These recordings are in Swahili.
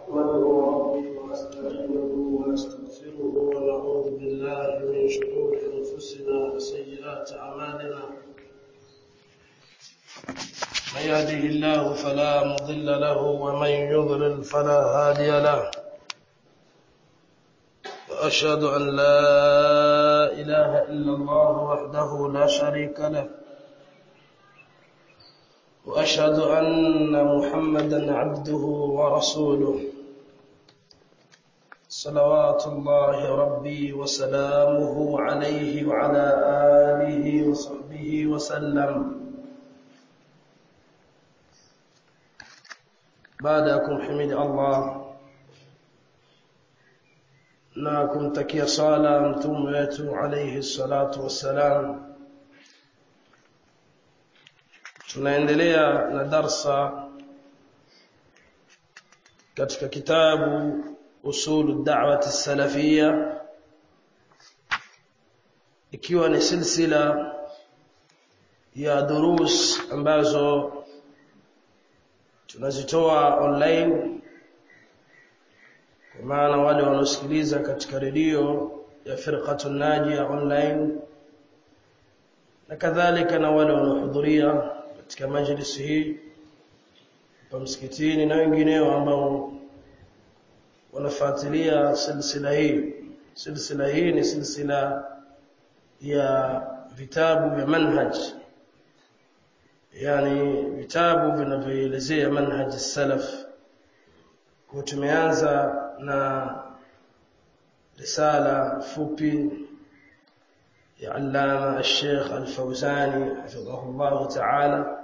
نحمده ربي ونستعينه ونستغفره ونعوذ بالله من شرور انفسنا وسيئات اعمالنا من يهده الله فلا مضل له ومن يضلل فلا هادي له واشهد ان لا اله الا الله وحده لا شريك له واشهد ان محمدا عبده ورسوله صلوات الله ربي وسلامه عليه وعلى اله وصحبه وسلم baadakum himidi Allah na kumtakia sala mtume wetu alayhi salatu wassalam tunaendelea na darsa katika kitabu usulu da'wati salafia ikiwa ni silsila ya durus ambazo tunazitoa online kwa maana wale wanaosikiliza katika redio ya firqatun najia online na kadhalika na wale wanaohudhuria katika majlisi hii hapa msikitini na wengineo ambao wanafuatilia silsila hii silsila hii ni silsila ya vitabu vya manhaj yani vitabu vinavyoelezea manhaj salaf kwa tumeanza na risala fupi ya allama al-sheikh al-fawzani hafidhahullah ta'ala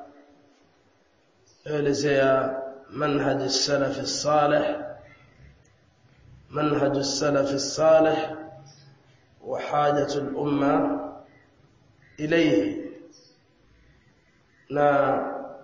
elezea manhaj as-salaf as-salih manhaj as-salaf as-salih wa hajatu al-umma ilayhi na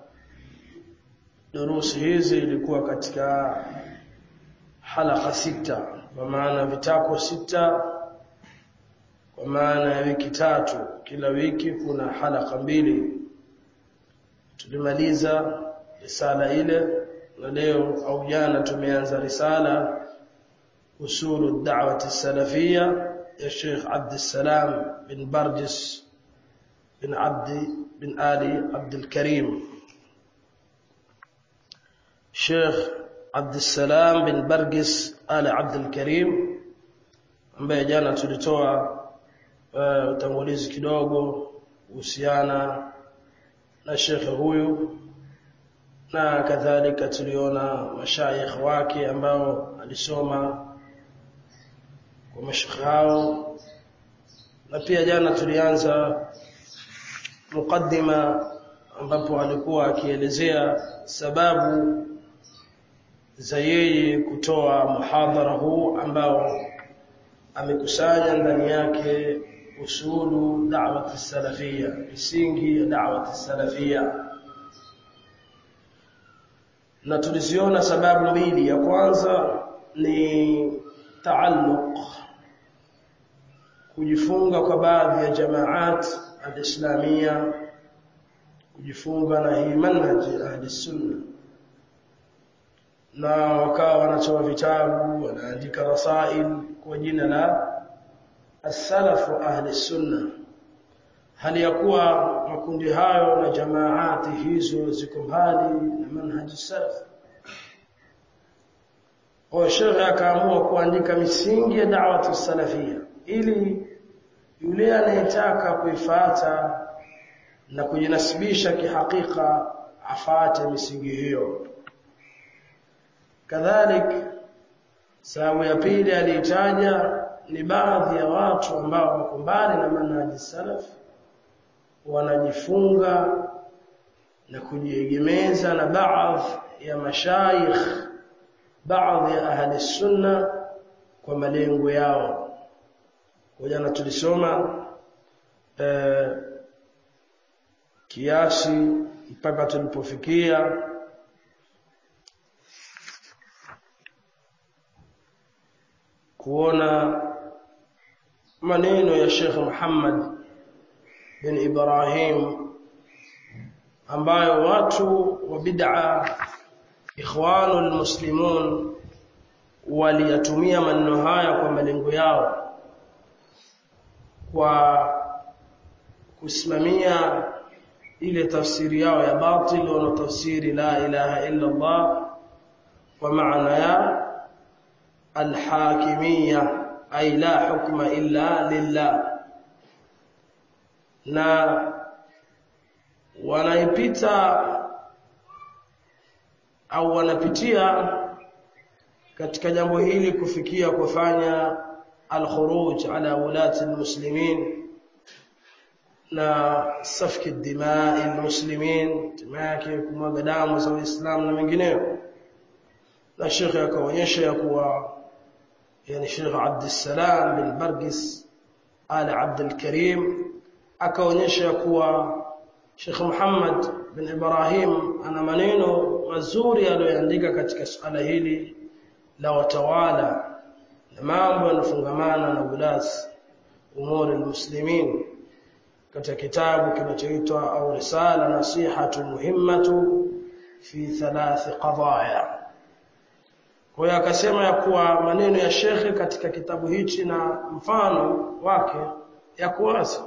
durusi hizi ilikuwa katika halaka sita kwa maana vitako sita kwa maana ya wiki tatu kila wiki kuna halaka mbili tulimaliza risala ile na leo au jana tumeanza risala usulu da'wati salafia ya Sheikh Abd Salam bin Barjis bin Abdi bin Ali Abdul Karim Sheikh Abdul Salam bin Bargis Ali Abdul Karim ambaye jana tulitoa uh, utangulizi kidogo kuhusiana na Sheikh huyu na kadhalika tuliona mashayikh wake ambao alisoma kwa mashayikh hao na pia jana tulianza mukaddima ambapo alikuwa akielezea sababu za yeye kutoa muhadhara huu ambao amekusanya ndani yake usulu da'wati salafia misingi ya da'wati salafia na tuliziona sababu mbili ya kwanza ni taalluq kujifunga kwa baadhi ya jamaat al-islamia kujifunga na hii manhaji ahli sunna na wakawa wanatoa vitabu wanaandika rasail kwa jina la as-salafu ahli sunna hali ya kuwa makundi hayo na jamaati hizo ziko mbali na manhaji salaf kwa shekhe akaamua kuandika misingi ya da'watu salafia ili yule anayetaka kuifata na kujinasibisha kihakika afate misingi hiyo kadhalik sababu ya pili aliitaja ni baadhi ya watu ambao wako mbali na manhaji salaf wanajifunga na kujiegemeza na baadhi ya mashayikh baadhi ya ahli sunna kwa malengo yao kwa jana tulisoma eh, kiasi mpaka tulipofikia kuona maneno ya Sheikh Muhammad bin Ibrahim ambayo watu wa bid'a ikhwanul muslimun waliyatumia maneno haya kwa malengo yao kwa kusimamia ile tafsiri yao ya batil wanaotafsiri la ilaha illa Allah kwa maana ya alhakimiyya ay la hukma illa lillah na wanaipita au wanapitia katika jambo hili kufikia kufanya al-khuruj ala ulati al-muslimin na safki dimai al-muslimin timake kumwaga damu za Uislamu na mengineyo na Sheikh akaonyesha ya kuwa yani Sheikh Abd Salam bin Bargis ala Abd al-Karim akaonyesha ya kuwa Sheikh Muhammad bin Ibrahim ana maneno mazuri aliyoandika katika suala hili la watawala na mambo yanofungamana na ulasi umuri almuslimin katika kitabu kinachoitwa au risala nasihatu muhimmatu fi thalath qadaya kwa hiyo akasema ya kuwa maneno ya shekhe katika kitabu hichi na mfano wake yako wazi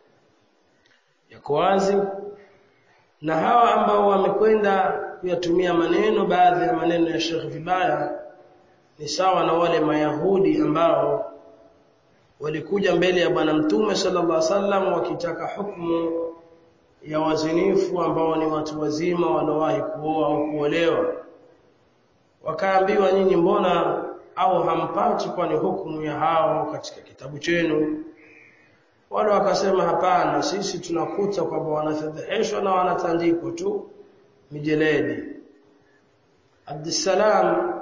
yako wazi na hawa ambao wamekwenda kuyatumia maneno baadhi ya maneno ya shekhe vibaya ni sawa na wale mayahudi ambao walikuja mbele ya bwana mtume sallallahu alaihi wasallam wakitaka hukumu ya wazinifu ambao ni watu wazima waliowahi kuoa au kuolewa wakaambiwa nyinyi mbona au hampati kwani hukumu ya hao katika kitabu chenu wale wakasema hapana sisi tunakuta kwamba wanafedheheshwa na wanatandikwa tu mijeledi Abdussalam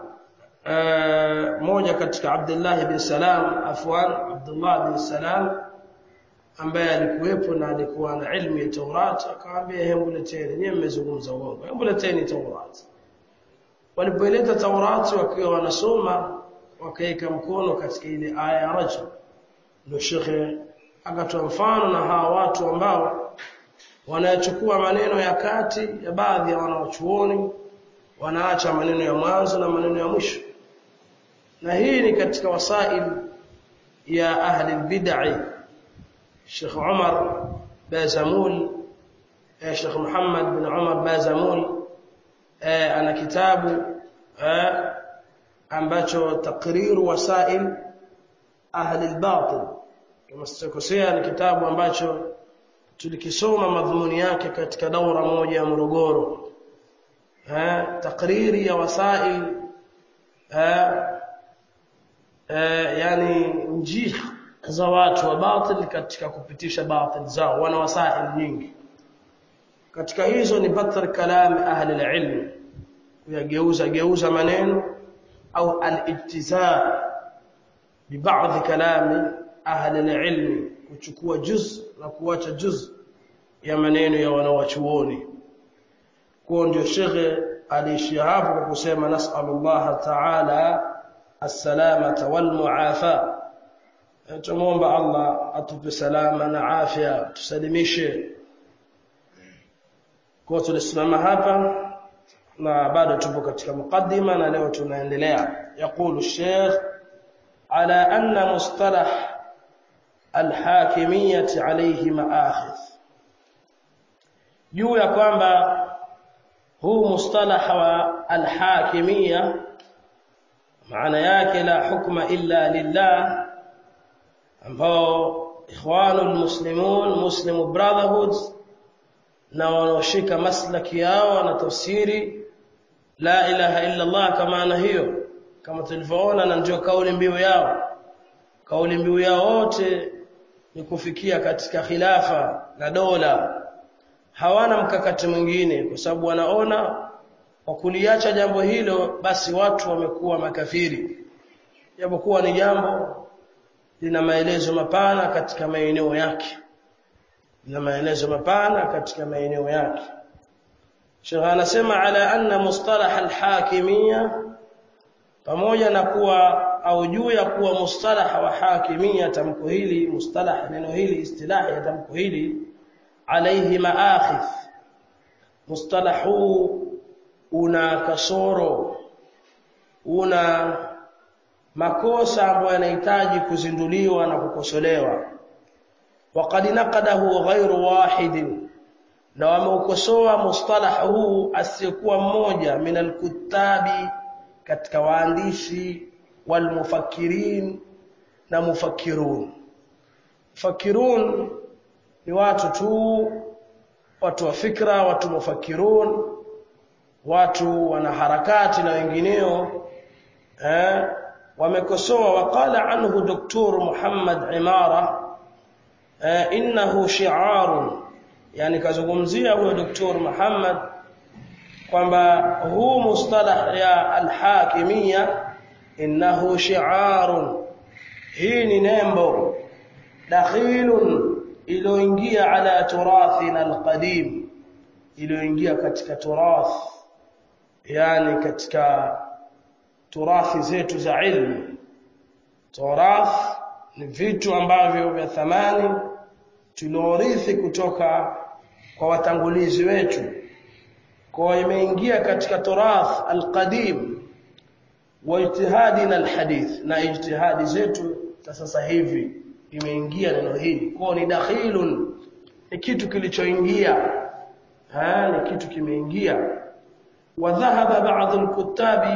Uh, moja katika Abdullah bin Salam afwan Abdullah bin Salam ambaye alikuwepo na alikuwa na ilmu ya Taurat akamwambia hebu leteni nyinyi mmezungumza uongo hebu leteni Taurat walipoleta Taurat wakiwa wanasoma wakaeka mkono katika ile aya ya rajul ndio shekhe akatoa mfano na hawa watu ambao wanayachukua maneno ya kati ya baadhi ya wanaochuoni wanaacha maneno ya mwanzo na maneno ya mwisho na hii ni katika wasail ya ahli bid'ah Sheikh Umar Bazamul eh, Sheikh Muhammad bin Umar Bazamul eh, ana kitabu eh, ambacho takriru wasail ahli al-batil kama sitakosea ni kitabu ambacho tulikisoma madhumuni yake katika daura moja ya Morogoro eh, takriri ya wasail eh, eh, yani njia za watu wa batil katika kupitisha batil zao wana wasail nyingi katika hizo ni batar kalam ahli alilm kuyageuza geuza maneno au al-ijtizaa bi ba'd kalami ahli alilm kuchukua juz na kuacha juz ya maneno ya wanawachuoni kwa ndio shekhe aliishia hapo kwa kusema nasallallahu ta'ala as-salamata wal muafa tumuomba Allah atupe salama na afya tusalimishe kwa tulisimama hapa na bado tupo katika mukaddima na leo tunaendelea يقول الشيخ على أن مصطلح الحاكمية عليه مآخذ juu ya kwamba huu mustalah wa alhakimia maana yake la hukma illa lillah ambao ikhwanul muslimun muslim brotherhood na wanaoshika maslaki yao na tafsiri la ilaha illa Allah kama maana hiyo kama tulivyoona na ndio kauli mbiu yao kauli mbiu yao wote ni kufikia katika khilafa na dola hawana mkakati mwingine kwa sababu wanaona kwa kuliacha jambo hilo basi watu wamekuwa makafiri japokuwa ni jambo lina maelezo mapana katika maeneo yake lina maelezo mapana katika maeneo yake Sheikh anasema ala anna mustalah alhakimiyya pamoja na kuwa au juu ya kuwa mustalah wa hakimiyya tamko hili mustalah neno hili istilahi ya tamko hili alayhi maakhidh mustalahu una kasoro una makosa ambayo yanahitaji kuzinduliwa na kukosolewa waqad naqadahu ghairu wahidin na wameukosoa mustalah huu asiyekuwa mmoja min alkutabi katika waandishi walmufakkirin na mufakkirun mufakkirun ni watu tu watu wa fikra watu mufakkirun watu wana harakati na wengineo eh wamekosoa waqala anhu doktor Muhammad Imara eh, innahu shi'arun yani kazungumzia huyo doktor Muhammad kwamba huu mustalah ya alhakimia innahu shi'arun hii ni nembo dakhilun iliyoingia ala turathina alqadim iliyoingia katika turath yani katika turathi zetu za ilmu turath ni vitu ambavyo vya thamani tuliorithi kutoka kwa watangulizi wetu kwa imeingia katika turath alqadim wa ijtihadina alhadith na ijtihadi zetu sasa hivi imeingia neno hili kwa ni dakhilun ni kitu kilichoingia ha ni kitu kimeingia wa dhahaba ba'd alkutabi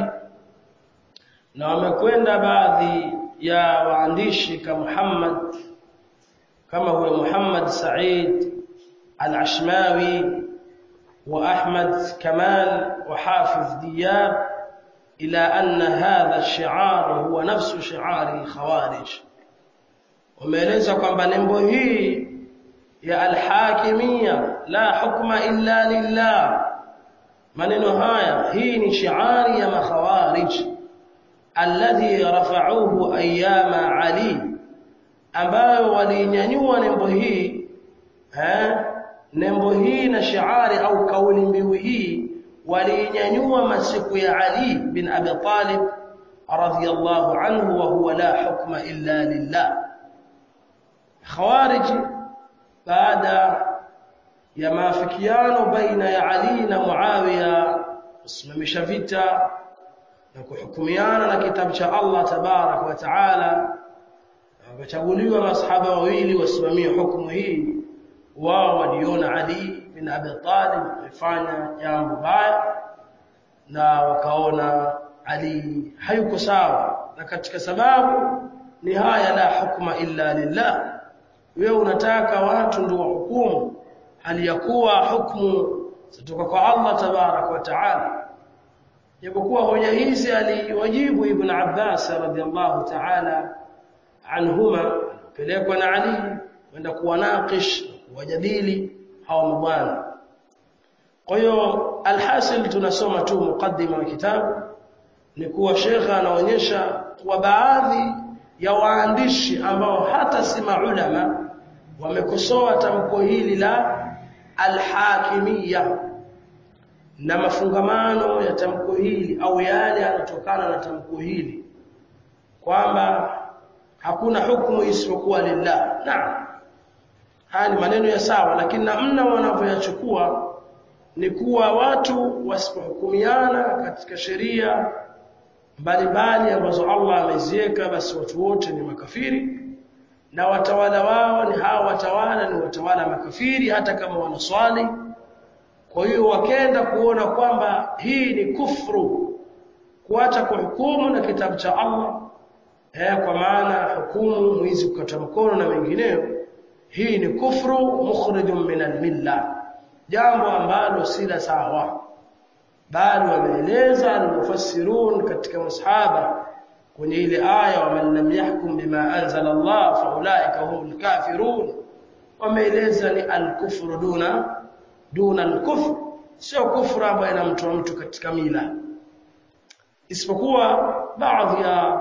na wamekwenda baadhi ya waandishi kama Muhammad kama huyo Muhammad Said al-Ashmawi wa Ahmad Kamal wa Hafiz Diyab ila anna hadha ash-shi'ar huwa nafsu shi'ari al-khawarij wameeleza kwamba nembo hii ya al-hakimiyya la hukma illa lillah maneno haya hii ni shi'ari ya makhawarij alladhi rafa'uhu ayyama ali ambayo walinyanyua nembo hii eh nembo hii na shiari au kauli mbiu hii walinyanyua masiku ya Ali bin Abi Talib radhiyallahu anhu wa huwa la hukma illa lillah khawarij baada ya maafikiano baina ya Ali na Muawiya kusimamisha vita na kuhukumiana na kitabu cha Allah tabarak wa taala wakachaguliwa masahaba wawili wasimamie hukumu hii wao waliona Ali bin Abi Talib amefanya jambo baya na wakaona Ali hayuko sawa na katika sababu ni haya la hukma illa lillah wewe unataka watu ndio wahukumu hali ya kuwa hukumu zitoka kwa Allah tabarak wa taala japokuwa hoja hizi aliwajibu ibn Abbas radhiallahu ta'ala anhuma pelekwa na Ali kwenda kuwanakish wajadili hawa mabwana kwa hiyo alhasil tunasoma tu mukaddima wa kitabu ni kuwa shekha anaonyesha kwa baadhi ya waandishi ambao hata si maulama wamekosoa tamko hili la alhakimiyya na mafungamano ya tamko hili au yale yanatokana na tamko hili kwamba hakuna hukumu isipokuwa lillah naam haya ni maneno ya sawa lakini namna wanavyoyachukua ni kuwa watu wasipohukumiana katika sheria mbalimbali ambazo Allah ameziweka basi watu wote ni makafiri na watawala wao ni hawa watawala ni watawala makafiri hata kama wanaswali kwa hiyo wakenda kuona kwamba hii ni kufru kuacha kuhukumu na kitabu cha Allah eh, kwa maana hukumu mwizi kukata mkono na mengineyo hii ni kufru mukhrijun min almilla jambo ambalo si la sawa bali wameeleza almufassirun katika masahaba kwenye ile aya wa man lam yahkum bima anzala Allah fa ulaika humul kafirun wameeleza ni alkufru duna duna alkufr sio kufru ambayo inamtoa mtu katika mila isipokuwa baadhi ya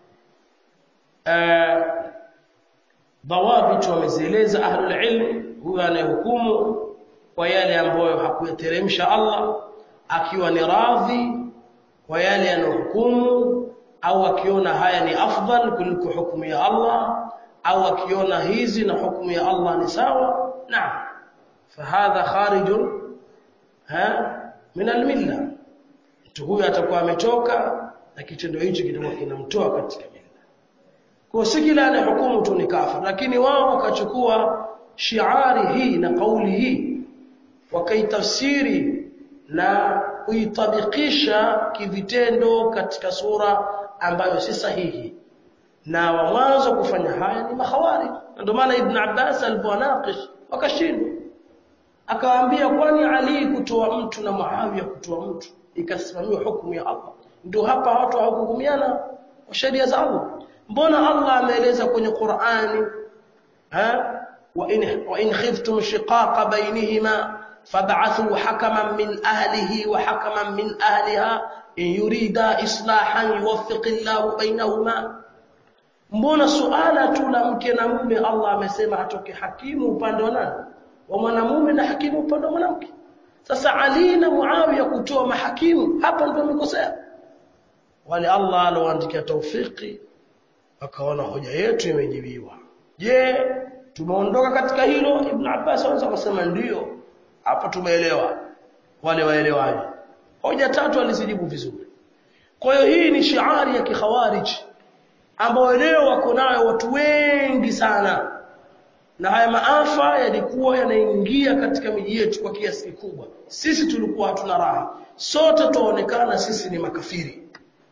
dawabit wamezieleza ahlul ilm huyo anayehukumu kwa yale ambayo hakuyateremsha Allah akiwa ni radhi kwa yale yanayohukumu au akiona haya ni afdal kuliko hukumu ya Allah au akiona hizi na hukumu ya Allah ni sawa naam fahadha kharijun ha min almilla mtu huyu atakuwa ametoka na kitendo hicho kitakuwa kinamtoa katika mila kwa si kila anayehukumu tu ni kafir lakini wao wakachukua shiari hii na kauli hii wakaitafsiri na kuitabikisha kivitendo katika sura ambayo si sahihi na wa mwanzo kufanya haya ni mahawari ndio maana ibn Abbas aliponaqish wakashindwa akawaambia kwani Ali kutoa mtu na Muawiya kutoa mtu ikasimamiwa hukumu ya Allah ndio hapa watu hawakuhukumiana kwa sheria za Allah mbona Allah ameeleza kwenye Qur'ani ha wa in wa in khiftum shiqaqa bainihima fab'athu hakaman min ahlihi wa hakaman min ahliha in yurida islahan yuwaffiq Allahu bainahuma mbona suala tu la mke na mume Allah amesema atoke hakimu upande wa nani wa mwanamume na hakimu upande wa mwanamke sasa Ali na Muawiya kutoa mahakimu hapa ndio wamekosea wale Allah aloandikia taufiki akaona hoja yetu imejibiwa je tumeondoka katika hilo Ibn Abbas anaweza kusema ndio hapo tumeelewa wale waelewaji hoja tatu alizijibu vizuri kwa hiyo hii ni shiari ya kikhawarij ambayo leo wako nayo watu wengi sana na haya maafa yalikuwa yanaingia katika miji yetu kwa kiasi kikubwa sisi tulikuwa hatuna raha sote tuonekana sisi ni makafiri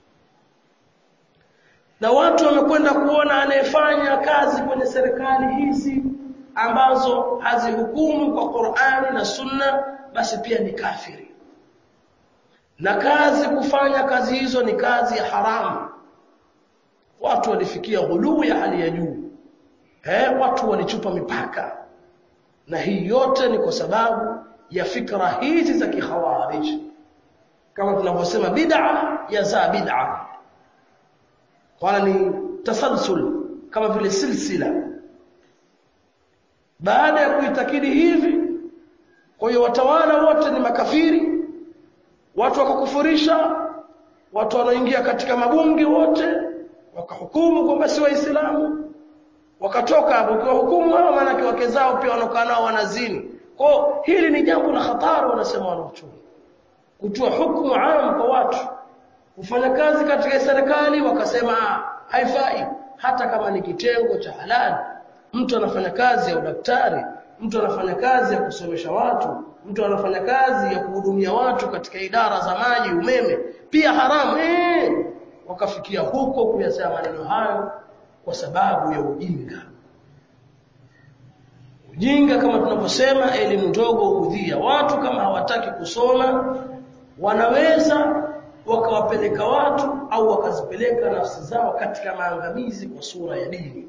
na watu wamekwenda kuona anayefanya kazi kwenye serikali hizi ambazo hazihukumu kwa Qur'ani na Sunna basi pia ni kafiri na kazi kufanya kazi hizo ni kazi ya haramu watu walifikia ghuluu ya hali ya juu eh watu walichupa mipaka na hii yote ni kwa sababu ya fikra hizi za kikhawarij kama tunavyosema bid'a yazaa bid'a kwa ni tasalsul kama vile silsila baada ya kuitakidi hivi kwa hiyo watawala wote ni makafiri watu wakakufurisha watu wanaoingia katika mabunge wote wakahukumu kwamba si waislamu wakatoka hapo kwa hukumu hao maana wake zao pia wanokaa nao wanazini kwa hili ni jambo la hatari wanasema wanaochumi kutoa hukumu aam kwa watu kufanya kazi katika serikali wakasema haifai hata kama ni kitengo cha halali mtu anafanya kazi ya udaktari mtu anafanya kazi ya kusomesha watu mtu anafanya kazi ya kuhudumia watu katika idara za maji umeme pia haramu eh wakafikia huko kuyasema maneno hayo kwa sababu ya ujinga ujinga kama tunavyosema elimu ndogo hudhia watu kama hawataki kusoma wanaweza wakawapeleka watu au wakazipeleka nafsi zao katika maangamizi kwa sura ya dini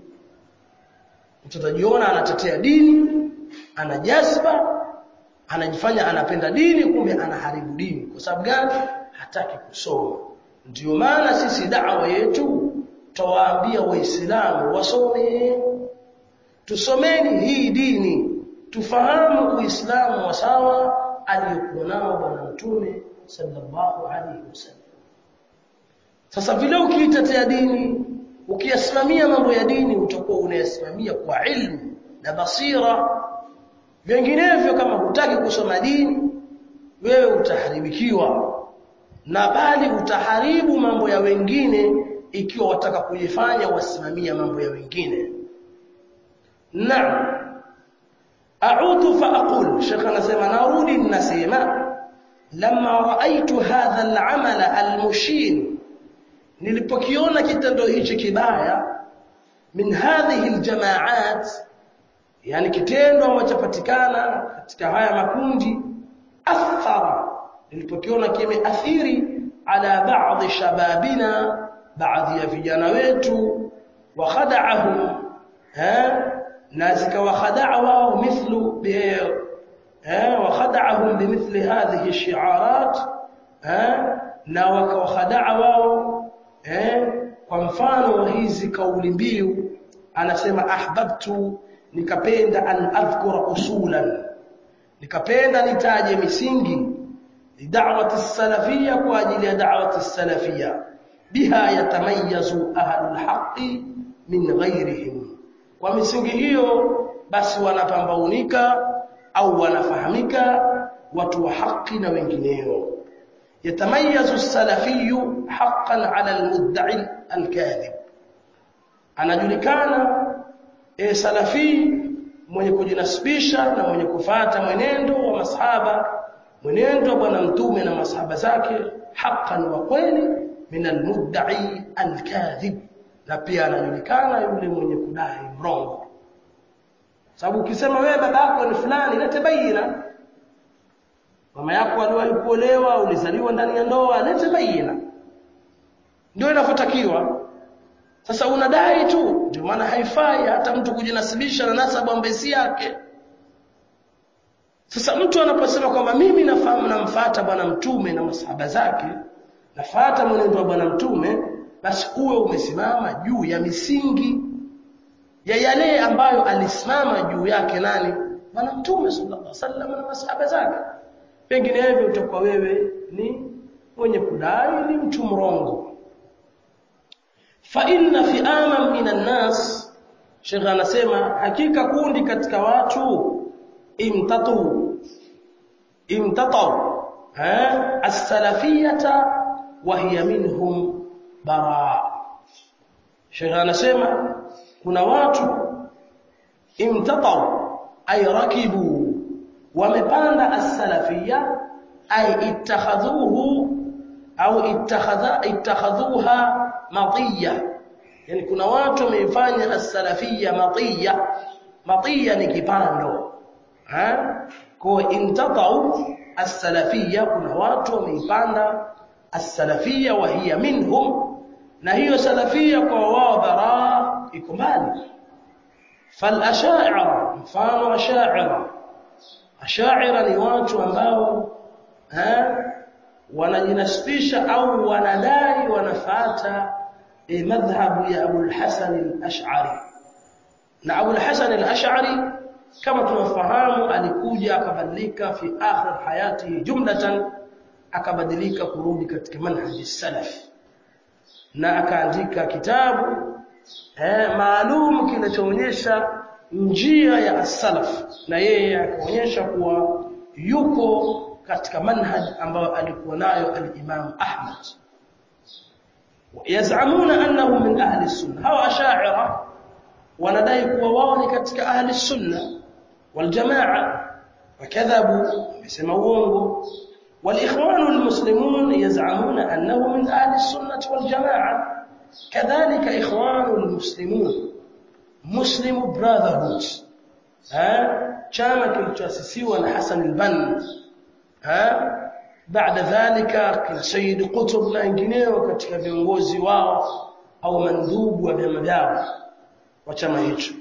mtu atajiona anatetea dini ana jazba anajifanya anapenda dini kumbe anaharibu dini kwa sababu gani hataki kusoma ndio maana sisi da'wa yetu tawaambia waislamu wasome tusomeni hii dini tufahamu uislamu wa sawa aliyokuwa nao bwana mtume sallallahu alaihi wasallam sasa vile ukiitetea dini ukiyasimamia mambo ya dini utakuwa unayasimamia kwa ilmu na basira vinginevyo kama hutaki kusoma dini wewe utaharibikiwa na bali utaharibu mambo ya wengine ikiwa wataka kujifanya wasimamia mambo ya wengine naam a'udhu fa aqul shekha anasema narudi ninasema lamma raaitu hadha al-amal al-mushir nilipokiona kitendo hichi kibaya min hadhihi al-jama'at yani kitendo ambacho patikana katika haya makundi athara nilipokiona kimeathiri ala baadhi shababina baadhi ya vijana wetu wa khada'ahum ha na zikawakhada'a wao mithlu bi eh wa khada'ahum bimithli hadhihi ash-shi'arat eh na wakawakhada'a wao eh kwa mfano wa hizi kauli mbiu anasema ahbabtu nikapenda an adhkura usulan nikapenda nitaje misingi da'wati salafiyya kwa ajili ya da'wati salafiyya biha yatamayyazu ahlul haqqi min ghayrihim kwa misingi hiyo basi wanapambaunika au wanafahamika watu wa haki na wengineo yatamayazu salafiyu haqqan ala almudda'i alkadhib anajulikana e salafi mwenye kujinasibisha na mwenye kufata mwenendo wa masahaba mwenendo wa bwana mtume na masahaba zake haqqan wa kweli min almudda'i alkadhib na pia anajulikana yule mwenye kudai mrongo sababu ukisema wewe babako ni fulani lete baina mama yako aliwahi kuolewa ulizaliwa ndani ya ndoa lete baina ndio inafotakiwa sasa unadai tu ndio maana haifai hata mtu kujinasibisha na nasabu ambaye si yake sasa mtu anaposema kwamba mimi nafahamu namfuata bwana mtume na masahaba zake nafuata mwenendo wa bwana mtume basi uwe umesimama juu ya misingi ya yale ambayo alisimama juu yake nani bwana mtume sallallahu alaihi wasallam na masahaba zake penginevyo utakuwa wewe ni mwenye kudai ni mtu mrongo fa inna fi'aman minan nas Sheikh anasema hakika kundi katika watu imtatu imtatu ha as-salafiyata wa hiya minhum bara Sheikh anasema kuna watu imtatu ay rakibu wamepanda as-salafiyya ay ittakhadhuhu au ittakhadha ittakhadhuha matiya yani kuna watu wameifanya as-salafiyya matiya matiya ni kipando ha kwa intatau as-salafiyya kuna watu wameipanda as-salafiyya wa hiya minhum na hiyo salafiyya kwa wao bara iko mbali fal asha'ira mfano asha'ira asha'ira ni watu ambao ha wanajinasibisha au wanadai wanafata e, madhhabu ya Abu al-Hasan al-Ash'ari na Abu al-Hasan al-Ash'ari kama tunafahamu alikuja akabadilika fi akhir hayati jumlatan akabadilika kurudi katika manhaji salaf na akaandika kitabu eh, maalum kinachoonyesha njia ya as-salaf na yeye akaonyesha kuwa yuko katika manhaj ambayo alikuwa nayo al-Imam Ahmad yazamuna annahu min ahli sunna hawa asha'ira wanadai kuwa wao ni katika ahli sunna wal jamaa wakadhabu wamesema uongo والاخوان المسلمون يزعمون انه من اهل السنه والجماعه كذلك اخوان المسلمون مسلم براذرهود ها chama kilichoasisiwa na Hassan al-Banna ha baada dhalika kina Sayyid Qutb na wengineo katika viongozi wao au mandubu wa vyama vyao wa chama hicho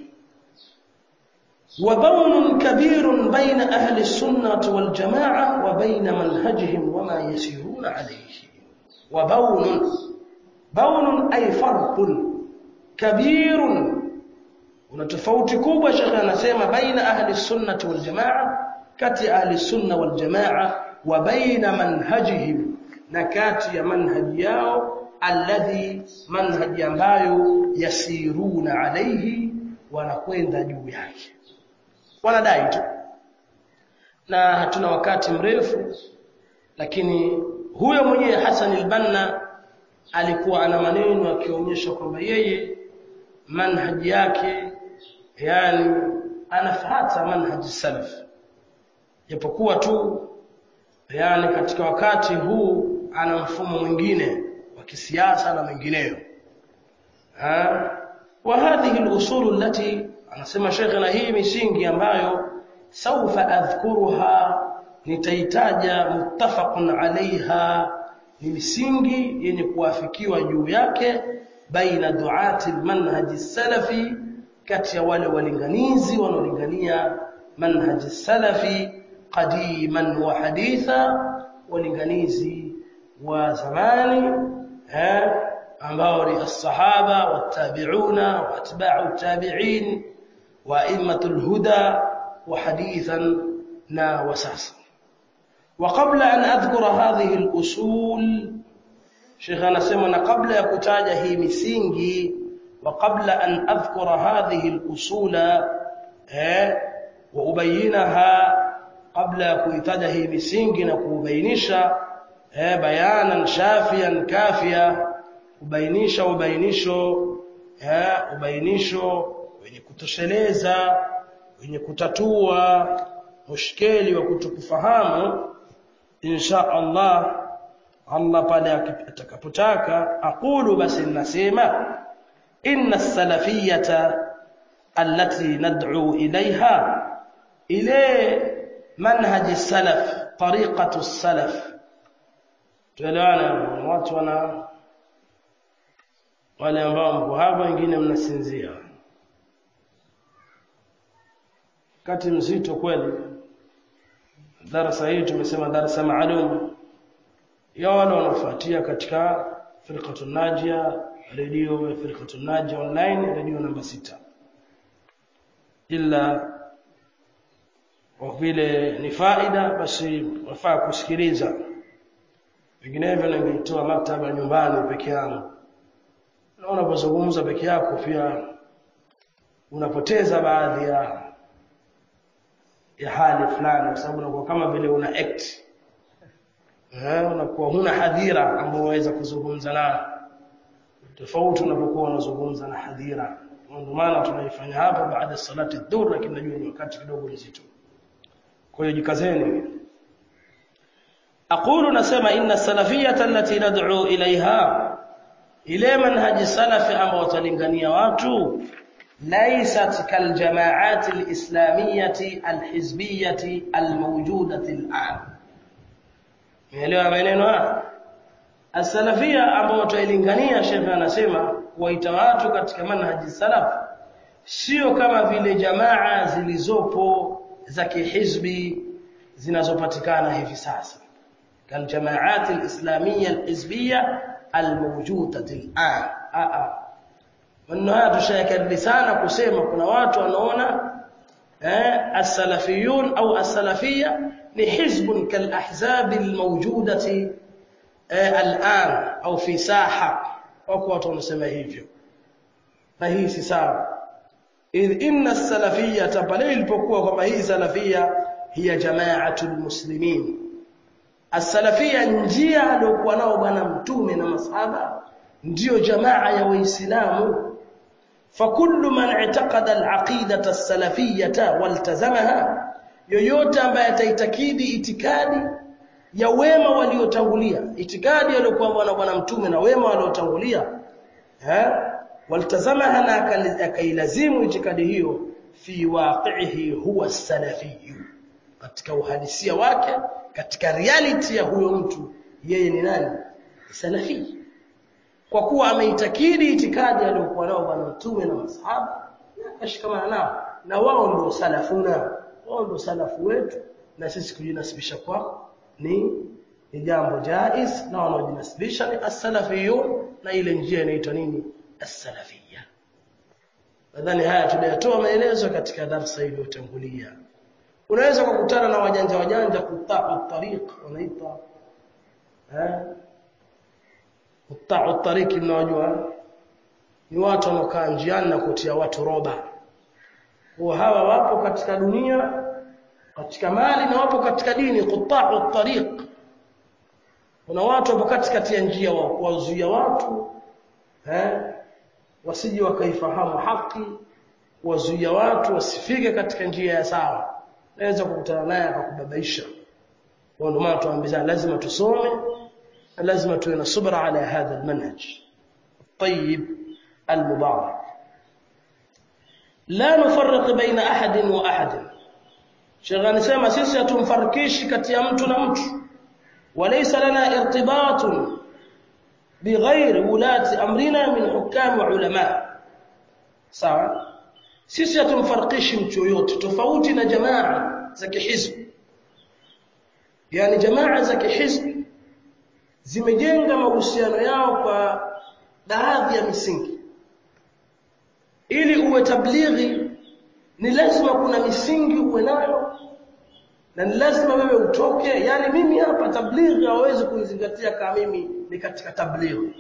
وبون كبير بين أهل السنة والجماعة وبين منهجهم وما يسيرون عليه وبون بون أي فرق كبير ونتفوت كوبا شيخ anasema baina ahli sunnah wal jamaa kati ahli sunna wal jamaa wa baina manhajihim na kati ya manhaji yao alladhi manhaji ambayo yasiruna alayhi wanakwenda juu yake wanadai tu na hatuna wakati mrefu lakini huyo mwenyewe Hassan al-Banna alikuwa ana maneno akionyesha kwamba yeye manhaji yake yani anafuata manhaji salaf japokuwa tu yani katika wakati huu ana mfumo mwingine wa kisiasa na mengineyo wa hadhihi al-usul allati anasema shekhe na hii misingi ambayo saufa adhkuruha nitaitaja muttafaqun alaiha ni misingi yenye kuafikiwa juu yake baina duati almanhaji salafi kati ya wale walinganizi wanaolingania manhaji salafi qadiman wa haditha walinganizi wa zamani eh ambao ni as-sahaba wat-tabi'una wa atba'u at-tabi'in wa a'immatul huda wa hadithan na wasasa وقبل أن أذكر هذه الأصول شيخ anasema na kabla ya kutaja hii misingi وقبل أن أذكر هذه الأصول وأبينها قبل kuitaja hii misingi na kuubainisha eh bayanan shafian kafia kubainisha ubainisho eh ubainisho wenye kutosheleza wenye kutatua mushkeli wa kutokufahamu insha Allah Allah pale atakapotaka aqulu basi nasema inna salafiyata allati nad'u ilaiha ile manhaj salaf tariqatu salaf tuelewana watu wana wale ambao mko hapa wengine mnasinzia kati mzito kweli darasa hii tumesema darasa maalum ya wale wanaofuatia katika firqatu najia redio ya firqatu najia online redio namba sita ila kwa vile ni faida basi wafaa kusikiliza vinginevyo ningeitoa maktaba nyumbani peke yangu na unapozungumza peke yako pia unapoteza baadhi ya ya hali fulani kwa sababu unakuwa kama vile una act eh unakuwa huna hadhira ambao waweza kuzungumza nayo tofauti unapokuwa unazungumza na hadhira ndio maana tunaifanya hapa baada ya salati dhuhr lakini najua ni wakati kidogo mzito kwa hiyo jikazeni aqulu nasema inna salafiyata allati nad'u ilaiha ile manhaji salafi ambao watalingania watu laysat kal jama'at al-islamiyyah al-hizbiyyah al-mawjudah al-an Umeelewa maneno haya As-salafia ambao watailingania Sheikh anasema kuwaita watu katika manhaji salaf sio kama vile jamaa zilizopo za kihizbi zinazopatikana hivi sasa kal jamaat al-islamiyya al-hizbiyya al-mawjudah al-an a a maneno haya tushayakadri sana kusema kuna watu wanaona eh as-salafiyun au as-salafiyya ni hizbun kal ahzab al-mawjudati الآن أو في ساحة wako watu wanasema hivyo na hii si sawa idh inna salafiyya pale ilipokuwa kwamba hii salafia hiya jama'atul muslimin as-salafia njia aliyokuwa nao bwana mtume na masahaba ndiyo jamaa ya waislamu fakullu man i'taqada al-aqidata as-salafiyyata waltazamaha yoyote ambaye ataitakidi itikadi ya wema waliotangulia itikadi aliyokuwa na bwana mtume na wema waliotangulia eh waltazamaha na akailazimu itikadi hiyo fi waqi'ihi huwa salafi katika uhalisia wake katika reality ya huyo mtu yeye ni nani salafi kwa kuwa ameitakidi itikadi aliyokuwa nao bwana mtume na masahaba akashikamana nao na wao ndio salafuna wao ndio salafu wetu na sisi kujinasibisha kwao ni ni jambo jaiz na wanaojinasibisha ni as-salafiyun na ile njia inaitwa nini as-salafiyya nadhani haya tuliyatoa maelezo katika darasa iliyotangulia unaweza kukutana na wajanja wajanja kutaa tariq wanaita eh kutaa tariq mnawajua ni watu wanaokaa njiani na kutia watu roba kwa hawa wapo katika dunia katika mali na wapo katika dini quta'u tariq kuna watu wapo katikati ya njia wa kuwazuia watu eh wasije wakaifahamu haki wazuia watu wasifike katika njia ya sawa naweza kukutana naye akakubabaisha ndio maana tuambizana lazima tusome lazima tuwe na subra ala hadha almanhaj الطيب المبارك لا نفرق بين أحد وأحد Sheikh anasema sisi hatumfarikishi kati ya mtu na mtu. Walaysa lana irtibatun bighairi ulati amrina min hukam wa ulama. Sawa? Sisi hatumfarikishi mtu yoyote tofauti na jamaa za kihizb. Yaani jamaa za kihizb zimejenga mahusiano yao kwa baadhi ya misingi. Ili uwe tablighi ni lazima kuna misingi uwe nayo na ni lazima wewe utoke yani mimi hapa tablighi hawezi kuizingatia kama mimi ni katika tablighi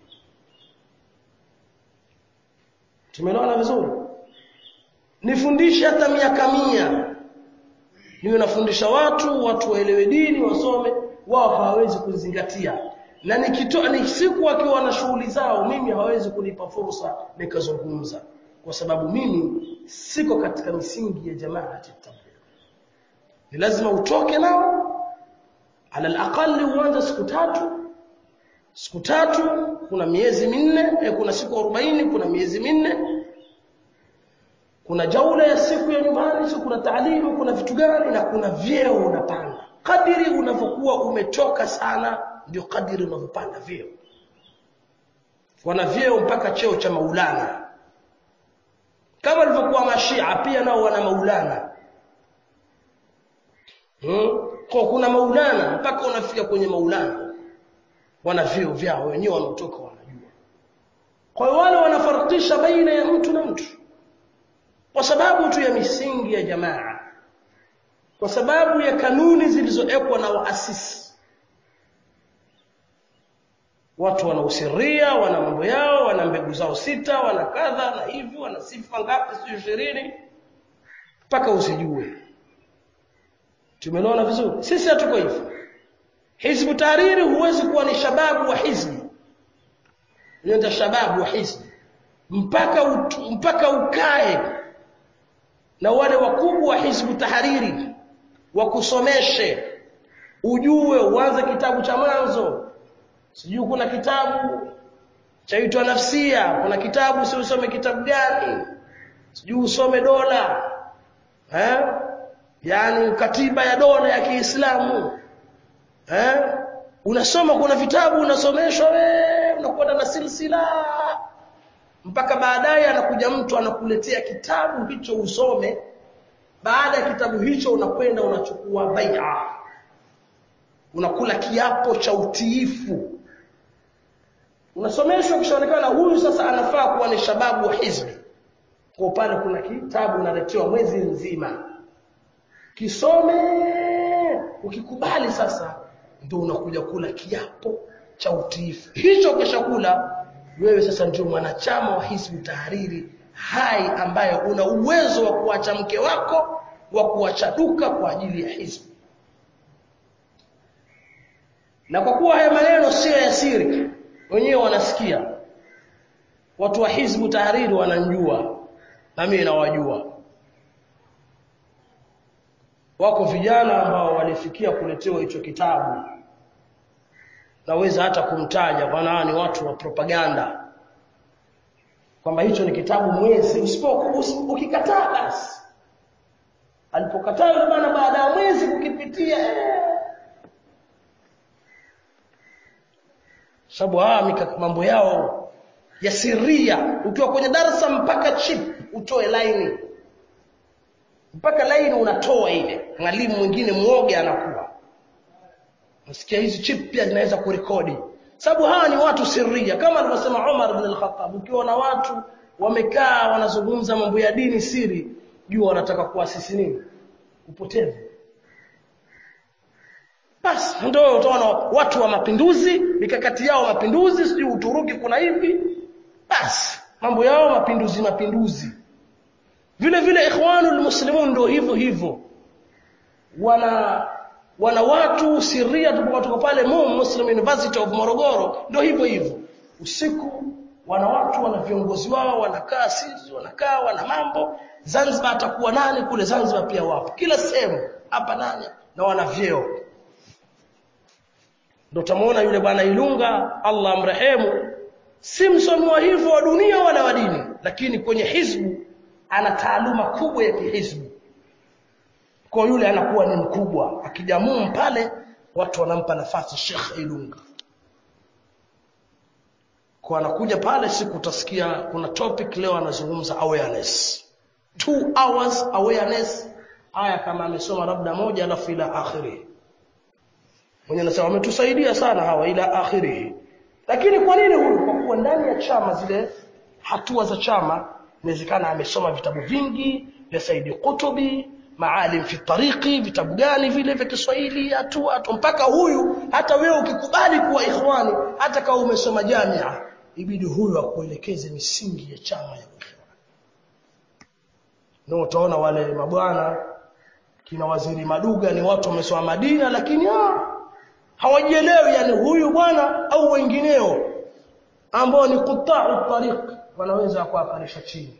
tumeelewana vizuri nifundishe hata miaka mia niwe nafundisha watu watu waelewe dini wasome wao hawawezi kuzingatia na nikitoa ni siku wakiwa na shughuli zao mimi hawezi kunipa fursa nikazungumza kwa sababu mimi siko katika misingi ya jamaa tabligh ni lazima utoke nao ala alaqali uanze siku tatu siku tatu kuna miezi minne eh, kuna siku 40 kuna miezi minne kuna jaula ya siku ya nyumbani siku kuna taalimu kuna vitu gani na kuna vyeo unapanda kadiri unavyokuwa umetoka sana ndio kadiri unavyopanda vyeo wana vyeo mpaka cheo cha maulana kama walivyokuwa mashia pia nao wana maulana hmm? kwa kuna maulana mpaka unafika kwenye maulana wana vyeo vyao wenyewe wanaotoka wanajua kwa hiyo wale wanafarikisha baina ya mtu na mtu kwa sababu tu ya misingi ya jamaa kwa sababu ya kanuni zilizowekwa na waasisi watu wana usiria wana mambo yao wana mbegu zao sita wana kadha na hivi wana sifa ngapi sio ishirini mpaka usijue tumeona vizuri sisi hatuko hivyo hizbu tahariri huwezi kuwa ni shababu wa hizbi ndio shababu wa hizbi mpaka ut, mpaka ukae na wale wakubwa wa hizbu tahariri wakusomeshe ujue uanze kitabu cha mwanzo sijui kuna kitabu chaitwa nafsia kuna kitabu si usome kitabu gani sijui usome dola eh yani katiba ya dola ya Kiislamu eh unasoma kuna vitabu unasomeshwa wewe unakwenda na silsila mpaka baadaye anakuja mtu anakuletea kitabu hicho usome baada ya kitabu hicho unakwenda unachukua bai'a unakula kiapo cha utiifu unasomeshwa kishaonekana huyu sasa anafaa kuwa ni shababu wa hizbi kwa pale kuna kitabu unaletewa mwezi mzima kisome ukikubali sasa ndio unakuja kula kiapo cha utiifu hicho kishakula wewe sasa ndio mwanachama wa hizbu tahariri hai ambaye una uwezo wa kuacha mke wako wa kuacha duka kwa ajili ya hizbu na kwa kuwa haya maneno sio ya siri wenyewe wanasikia watu wa hizbu tahariri wananjua na mimi nawajua wako vijana ambao walifikia kuletewa hicho kitabu naweza hata kumtaja bwana ni watu wa propaganda kwamba hicho ni kitabu mwezi usipo ukikataa basi alipokataa yule bwana baada ya mwezi kukipitia eh. sababu hawa mambo yao ya siria ukiwa kwenye darasa mpaka chip utoe laini mpaka laini unatoa ile mwalimu mwingine mwoga anakuwa nasikia hizi chip pia zinaweza kurekodi sababu hawa ni watu siria kama alivyosema Umar ibn al-Khattab ukiwa na watu wamekaa wanazungumza mambo ya dini siri jua wanataka kuasisi nini upotevu basi ndio utaona watu wa mapinduzi mikakati yao mapinduzi sijui Uturuki kuna hivi basi mambo yao mapinduzi mapinduzi vile vile ikhwanul muslimun ndio hivyo hivyo wana wana watu siria tuko pale MUM Muslim University of Morogoro ndio hivyo hivyo usiku wana watu wana viongozi wao wanakaa sisi wanakaa wana mambo Zanzibar atakuwa nani kule Zanzibar pia wapo kila sehemu hapa nani na wana vyeo ndio tumuona yule bwana Ilunga Allah amrehemu si msomi wa hivyo wa dunia wala wa dini lakini kwenye hizbu ana taaluma kubwa ya kihizbu kwa yule anakuwa ni mkubwa akijamum pale watu wanampa nafasi Sheikh Ilunga kwa anakuja pale siku utasikia kuna topic leo anazungumza awareness two hours awareness haya kama amesoma labda moja alafu ila akhiri mwenye anasema wametusaidia sana hawa ila akhiri lakini kwa nini huyu kwa kuwa ndani ya chama zile hatua za chama inawezekana amesoma vitabu vingi vya Saidi Kutubi maalim fi tariqi vitabu gani vile vya Kiswahili hatua tu mpaka huyu hata wewe ukikubali kuwa ikhwani hata kama umesoma jamia ibidi huyu akuelekeze misingi ya chama ya ikhwani ndio utaona wale mabwana kina waziri Maduga ni watu wamesoma Madina lakini ah hawajielewi yani huyu bwana au wengineo ambao ni quta'u tariq wanaweza kuwakanisha chini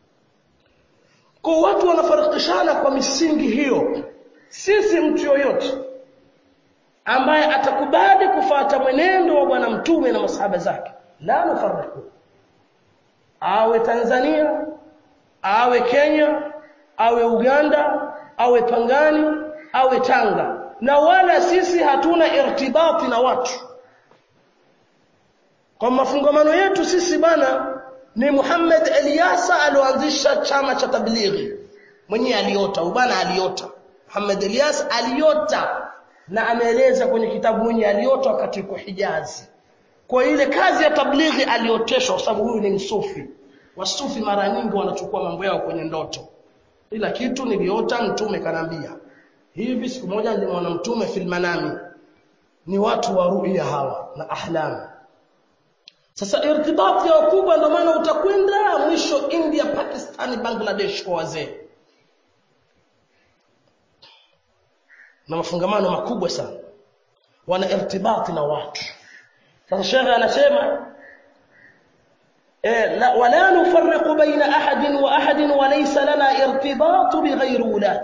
kwa watu wanafarikishana kwa misingi hiyo sisi mtu yoyote ambaye atakubali kufata mwenendo wa bwana mtume na masahaba zake la nufariku awe Tanzania awe Kenya awe Uganda awe Pangani awe Tanga na wala sisi hatuna irtibati na watu kwa mafungamano yetu sisi bana ni Muhammad Eliasa alioanzisha chama cha tablighi mwenyewe aliota bana aliota Muhammad Elias aliota na ameeleza kwenye kitabu mwenye aliota wakati yuko Hijazi kwa ile kazi ya tablighi alioteshwa kwa sababu huyu ni msufi wasufi mara nyingi wanachukua mambo yao kwenye ndoto ila kitu niliota mtume kanambia hivi siku moja nilimwona mtume fil manami ni watu wa ruya hawa na ahlam sasa irtibati ya wakubwa ndio maana utakwenda mwisho India Pakistan Bangladesh kwa wazee na mafungamano makubwa sana wana irtibati na watu sasa shekhe anasema لا ولا نفرق بين أحد وأحد وليس لنا ارتباط بغير ولاة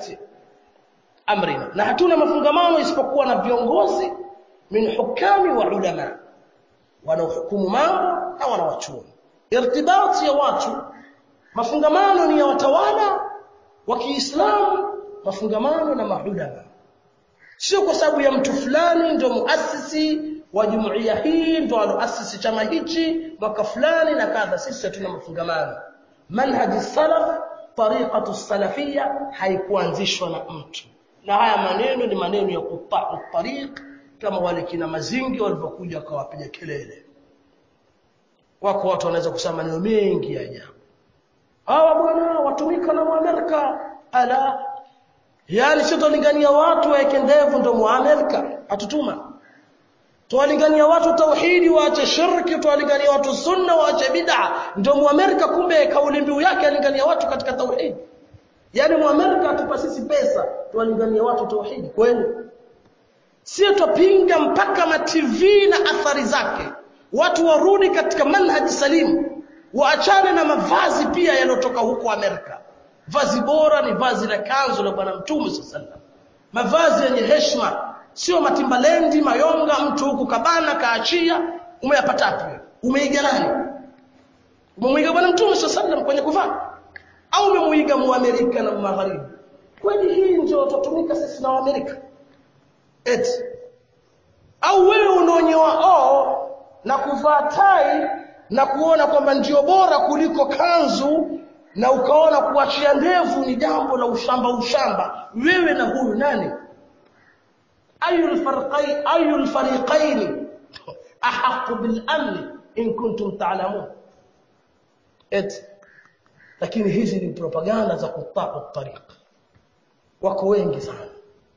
أمرنا na hatuna mafungamano isipokuwa na viongozi min hukami wa ulama wanaohukumu mambo na wanawachuoni irtibati ya watu mafungamano ni ya watawala wa Kiislamu mafungamano na maulama sio kwa sababu ya mtu fulani ndio muasisi wa jumuiya hii ndio aloasisi chama hichi mwaka fulani na kadha sisi hatuna mafungamano manhaji salaf tariqatu salafia haikuanzishwa na mtu na haya maneno ni maneno ya kutau tariq kama wale kina mazingi walivyokuja akawapiga kelele wako watu wanaweza kusema maneno mengi ya ajabu hawa bwana watumika na Amerika ala yani sio tulingania watu waeke ndevu ndio muamerika atutuma tuwalingania watu tauhidi waache shirki tuwalingania watu sunna waache bid'a ndio muamerika kumbe kauli mbiu yake alingania watu katika tauhidi yani muamerika atupa sisi pesa tuwalingania watu tauhidi kweli sio tupinga mpaka ma TV na athari zake watu warudi katika manhaji salimu waachane na mavazi pia yanotoka huko Amerika vazi bora ni vazi la kanzu la bwana mtume sallallahu mavazi yenye heshima sio matimbalendi mayonga mtu huku kabana kaachia umeyapata wapi umeiga nani umemwiga bwana mtume sallallahu kwenye kuvaa au umemuiga muamerika na magharibi kweli hii ndio tutatumika sisi na waamerika eti au wewe unaonyewa o na kuvaa tai na kuona kwamba ndio bora kuliko kanzu na ukaona kuachia ndevu ni jambo la ushamba ushamba wewe na huyu nani ayul farqai ayul fariqain ahaq bil amn in kuntum ta'lamun et lakini hizi ni propaganda za kutaa tariq wako wengi sana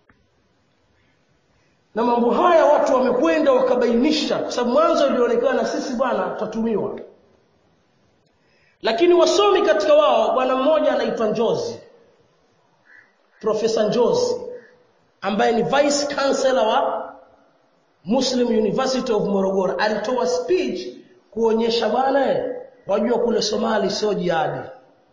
na mambo haya watu wamekwenda wakabainisha kwa sababu mwanzo ilionekana sisi bwana tutatumiwa lakini wasomi katika wao bwana mmoja anaitwa Njozi Profesa Njozi ambaye ni vice chancellor wa Muslim University of Morogoro alitoa speech kuonyesha bwana wajua kule Somali sio jihadi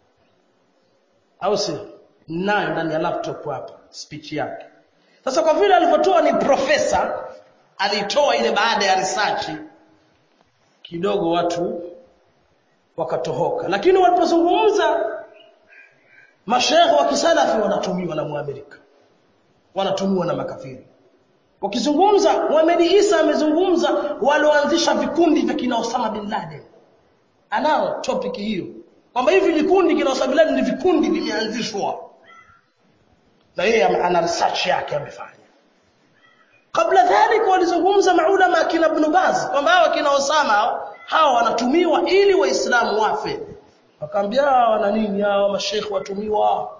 au sio nayo ndani ya laptop hapa speech yake sasa kwa vile alivyotoa ni profesa alitoa ile baada ya research kidogo watu wakatohoka lakini walipozungumza mashehe wa kisalafi wanatumiwa na muamerika wanatumiwa na makafiri wakizungumza Muhammad Isa amezungumza walioanzisha vikundi vya kina Osama bin Laden anao topic hiyo kwamba hivi vikundi kina Osama bin Laden ni vikundi vimeanzishwa na yeye ana research yake amefanya kabla dhalika walizungumza maulama kina Ibn Baz kwamba hawa kina Osama hawa wanatumiwa ili waislamu wafe wakaambia wana nini hawa mashekhi watumiwa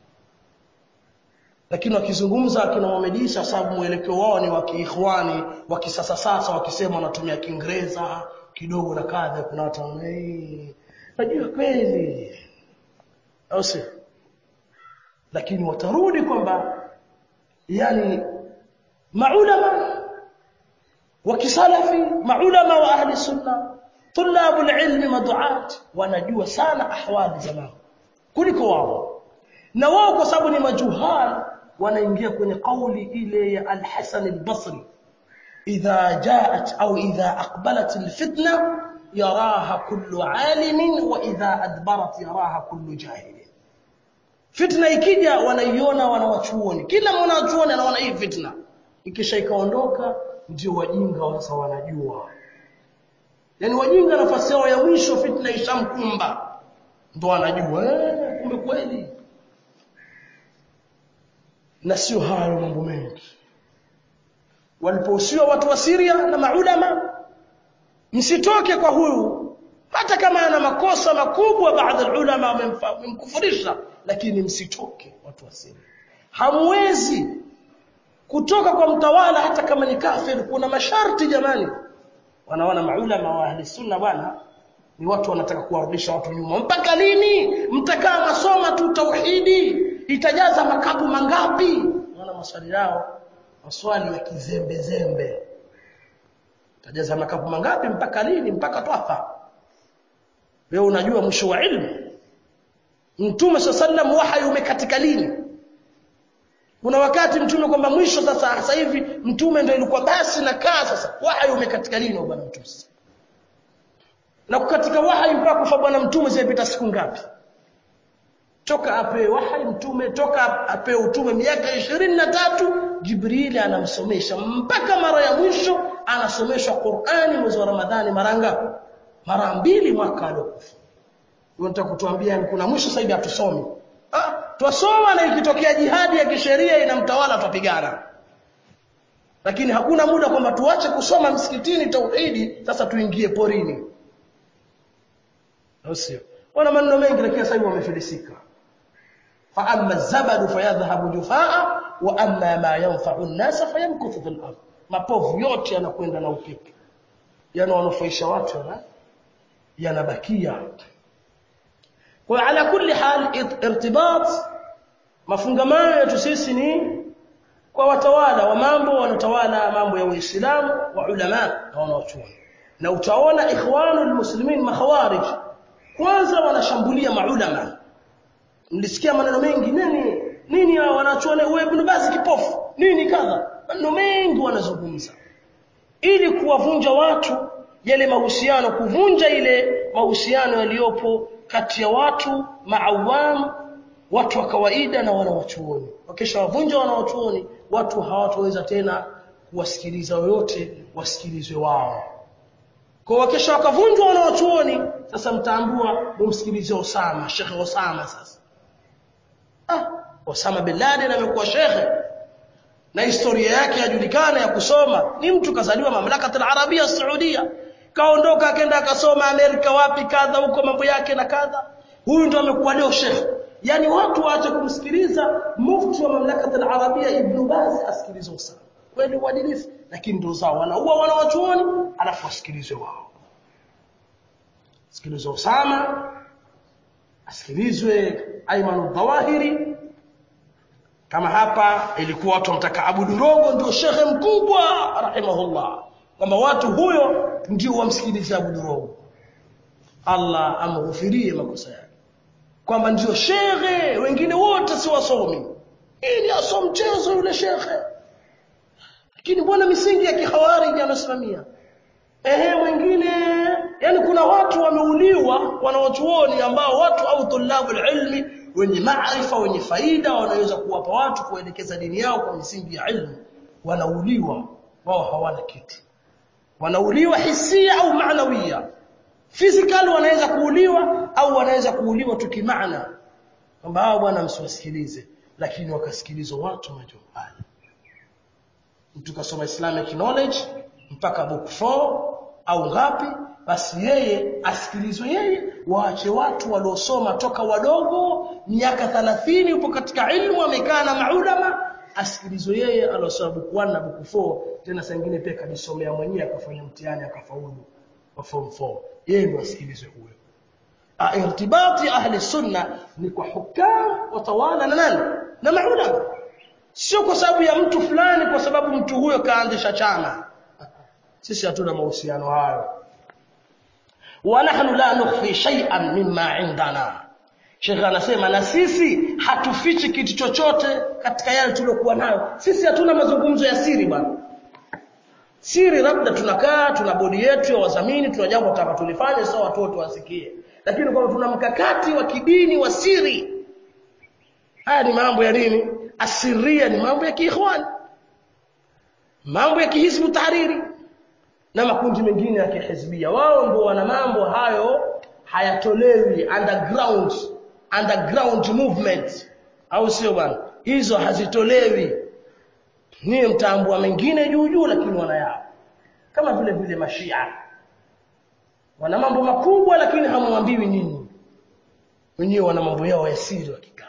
lakini wakizungumza akina Muhammad Isa sababu mwelekeo wao ni wa kiikhwani wa kisasa sasa wakisema wanatumia Kiingereza kidogo na kadha kuna watu wanai najua kweli au sio lakini watarudi kwamba yani maulama wa kisalafi maulama wa ahli sunna tulabu ilmi maduat wanajua sana ahwali za mambo kuliko wao na wao kwa sababu ni majuhal wanaingia kwenye kauli ile ya al-Hasan al-Basri idha jaat au idha aqbalat al-fitna yaraha kullu alimin wa idha adbarat yaraha kullu jahil fitna ikija wanaiona wanawachuoni kila mwanachuoni anaona hii fitna ikisha ikaondoka ndio wajinga sasa wanajua yani wajinga nafasi yao ya mwisho fitna ishamkumba ndo wanajua eh kumbe kweli na sio hayo mambo mengi walipohusiwa watu wa Syria na maulama msitoke kwa huyu hata kama ana makosa makubwa baadhi ya ulama wamemkufurisha lakini msitoke watu wa Syria hamwezi kutoka kwa mtawala hata kama ni kafir kuna masharti jamani wanaona maulama wa ahli sunna bwana ni watu wanataka kuwarudisha watu nyuma mpaka lini mtakaa masoma tu tauhidi itajaza makapu mangapi naona maswali yao maswali ya kizembe zembe itajaza makapu mangapi mpaka lini mpaka twafa leo unajua mwisho wa ilmu mtume sallam wahyi umekatika lini kuna wakati mtume kwamba mwisho sasa sasa hivi mtume ndio ilikuwa basi na kaa sasa wahyi umekatika lini bwana mtume na kukatika wahyi mpaka kufa bwana mtume zimepita siku ngapi toka apewe wahyi mtume toka apewe utume miaka ishirini na tatu Jibrili anamsomesha mpaka mara ya mwisho anasomeshwa Qur'ani mwezi wa Ramadhani mara ngapi mara mbili mwaka aliokufa unataka kutuambia kuna mwisho sasa hivi hatusomi ah twasoma na ikitokea jihadi ya kisheria inamtawala twapigana lakini hakuna muda kwamba tuache kusoma msikitini tauhidi sasa tuingie porini au sio wana maneno mengi lakini sasa hivi wamefilisika fa amma zabadu fayadhhabu jufaa wa amma ma yanfa'u an-nas fayamkuthu fil ard mapovu yote yanakwenda na upepo yanawanufaisha watu yana yanabakia kwa ala kulli hal irtibat mafungamano yetu sisi ni kwa watawala wa mambo wanatawala mambo ya Uislamu wa ulama na wanaochuoni na utaona ikhwanul muslimin makhawarij kwanza wanashambulia maulama mlisikia maneno mengi nini nini hao wanachuoni wewe ibn Baz kipofu nini kadha maneno mengi wanazungumza ili kuwavunja watu yale mahusiano kuvunja ile mahusiano yaliyopo kati ya watu maawam watu wa kawaida na wanawachuoni wakisha wavunja wanawachuoni watu hawataweza tena kuwasikiliza yoyote wasikilizwe wao kwa wakisha wakavunjwa wanawachuoni sasa mtaambua mumsikilize Osama Sheikh Osama sasa ah Osama bin Laden amekuwa shekhe na historia yake yajulikana ya kusoma ni mtu kazaliwa mamlaka al-Arabia Saudia kaondoka akaenda akasoma Amerika wapi kadha huko mambo yake na kadha huyu ndo amekuwa leo shekhe yani watu waache kumsikiliza mufti wa mamlaka al-Arabia Ibn Baz asikilize Osama kweli uadilifu lakini ndo zao wanaua wanawachuoni alafu wasikilizwe wao sikilizwe Osama asikilizwe Ayman Dhawahiri kama hapa ilikuwa watu wamtaka Abudu Rogo ndio shekhe mkubwa rahimahullah kwamba watu huyo ndio wamsikilize Abudu Rogo Allah amghufirie makosa yake kwamba ndio shekhe wengine wote si wasomi ili asom mchezo yule shekhe lakini mbona misingi ya kihawariji anasimamia ehe mwingine yani kuna watu wameuliwa wanawachuoni ambao watu au tulabu ilmi wenye maarifa wenye faida wanaweza kuwapa watu kuelekeza dini yao kwa misingi ya ilmu wanauliwa wao hawana kitu wanauliwa hisia au maanawia physical wanaweza kuuliwa au wanaweza kuuliwa tu kimaana kwamba hao bwana msiwasikilize lakini wakasikilizwa watu majumbani mtu kasoma islamic knowledge mpaka book 4 au ngapi basi yeye asikilizwe yeye waache watu waliosoma toka wadogo miaka 30 upo katika ilmu amekaa na maulama asikilizwe yeye aliosoma book 1 na book 4 tena saa nyingine pia kajisomea mwenyewe akafanya mtihani akafaulu wa form 4 yeye ndio asikilizwe huyo irtibati ahli sunna ni kwa hukam watawala na nani na maulama sio kwa sababu ya mtu fulani kwa sababu mtu huyo kaanzisha chama sisi hatuna mahusiano hayo wa nahnu la nukhfi shay'an mimma indana Sheikh anasema na sisi hatufichi kitu chochote katika yale tuliokuwa nayo sisi hatuna mazungumzo ya siri bwana siri labda tunakaa tuna bodi yetu ya wadhamini tuna jambo tunataka tulifanye sawa watu wote wasikie lakini kwamba tuna mkakati wa kidini wa siri haya ni mambo ya nini asiria ni mambo ya kiikhwan mambo ya kihizbu tahariri na makundi mengine ya kihizbia wao ndio wana mambo hayo hayatolewi underground underground movement au sio bwana hizo hazitolewi niye mtambua mengine juu juu lakini wanayao kama vile vile mashia wana mambo makubwa lakini hamwambiwi nyinyi wenyewe wana mambo yao ya siri wakikaa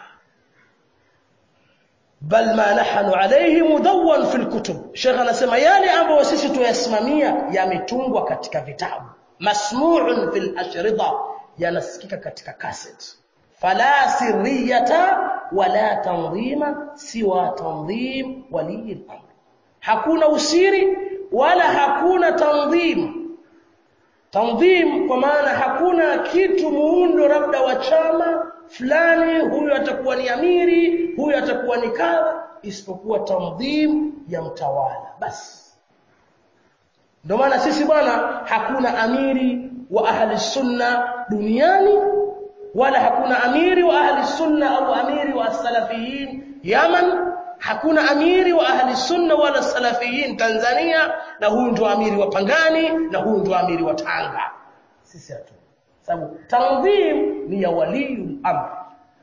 bal ma nahnu alayhi mudawwan fil kutub Sheikh anasema yale ambayo sisi tuyasimamia yametungwa katika vitabu masmu'un fil ashrida yanasikika katika cassette fala sirriyata wala tanzima siwa tanzim wali al-amr hakuna usiri wala hakuna tanzim tanzim kwa maana hakuna kitu muundo labda wa chama fulani huyu atakuwa ni amiri huyu atakuwa ni kadha isipokuwa tanzim ya mtawala basi ndio maana sisi bwana hakuna amiri wa ahli sunna duniani wala hakuna amiri wa ahli sunna au amiri wa salafiyin Yaman hakuna amiri wa ahli sunna wala salafiyin Tanzania na huyu ndio amiri wa Pangani na huyu ndio amiri wa Tanga sisi hatu sababu tanzim ni ya waliyul amr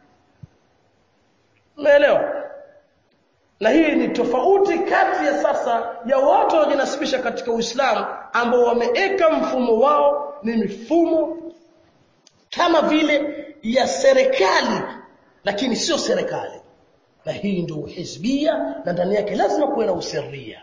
umeelewa na hii ni tofauti kati ya sasa ya watu wanaojinasibisha katika Uislamu ambao wameeka mfumo wao ni mifumo kama vile ya serikali lakini sio serikali na hii ndio hizbia na ndani yake lazima kuwe na usiria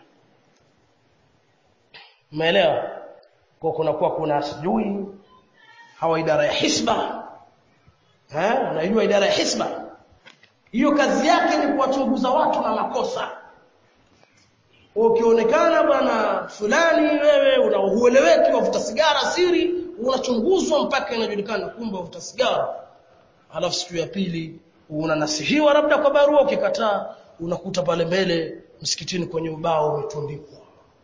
umeelewa kwa kuna kuwa kuna sijui hawa idara ya hisba eh unajua idara ya hisba hiyo kazi yake ni kuwachunguza watu na makosa ukionekana bwana fulani wewe unahueleweki wavuta sigara siri unachunguzwa mpaka inajulikana kumbe wavuta sigara alafu siku ya pili unanasihiwa labda kwa barua ukikataa unakuta pale mbele msikitini kwenye ubao umetundikwa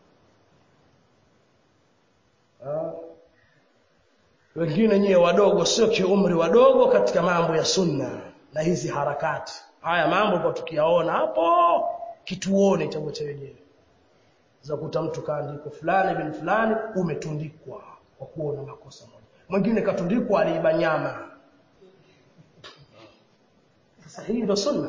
wengine nyewe wadogo sio kiumri wadogo katika mambo ya sunna na hizi harakati haya mambo kwa tukiyaona hapo kituone cha wote wenyewe za kuta mtu kaandiko fulani bin fulani umetundikwa kwa kuona makosa moja mwingine katundikwa aliiba nyama sasa hii ndio sunna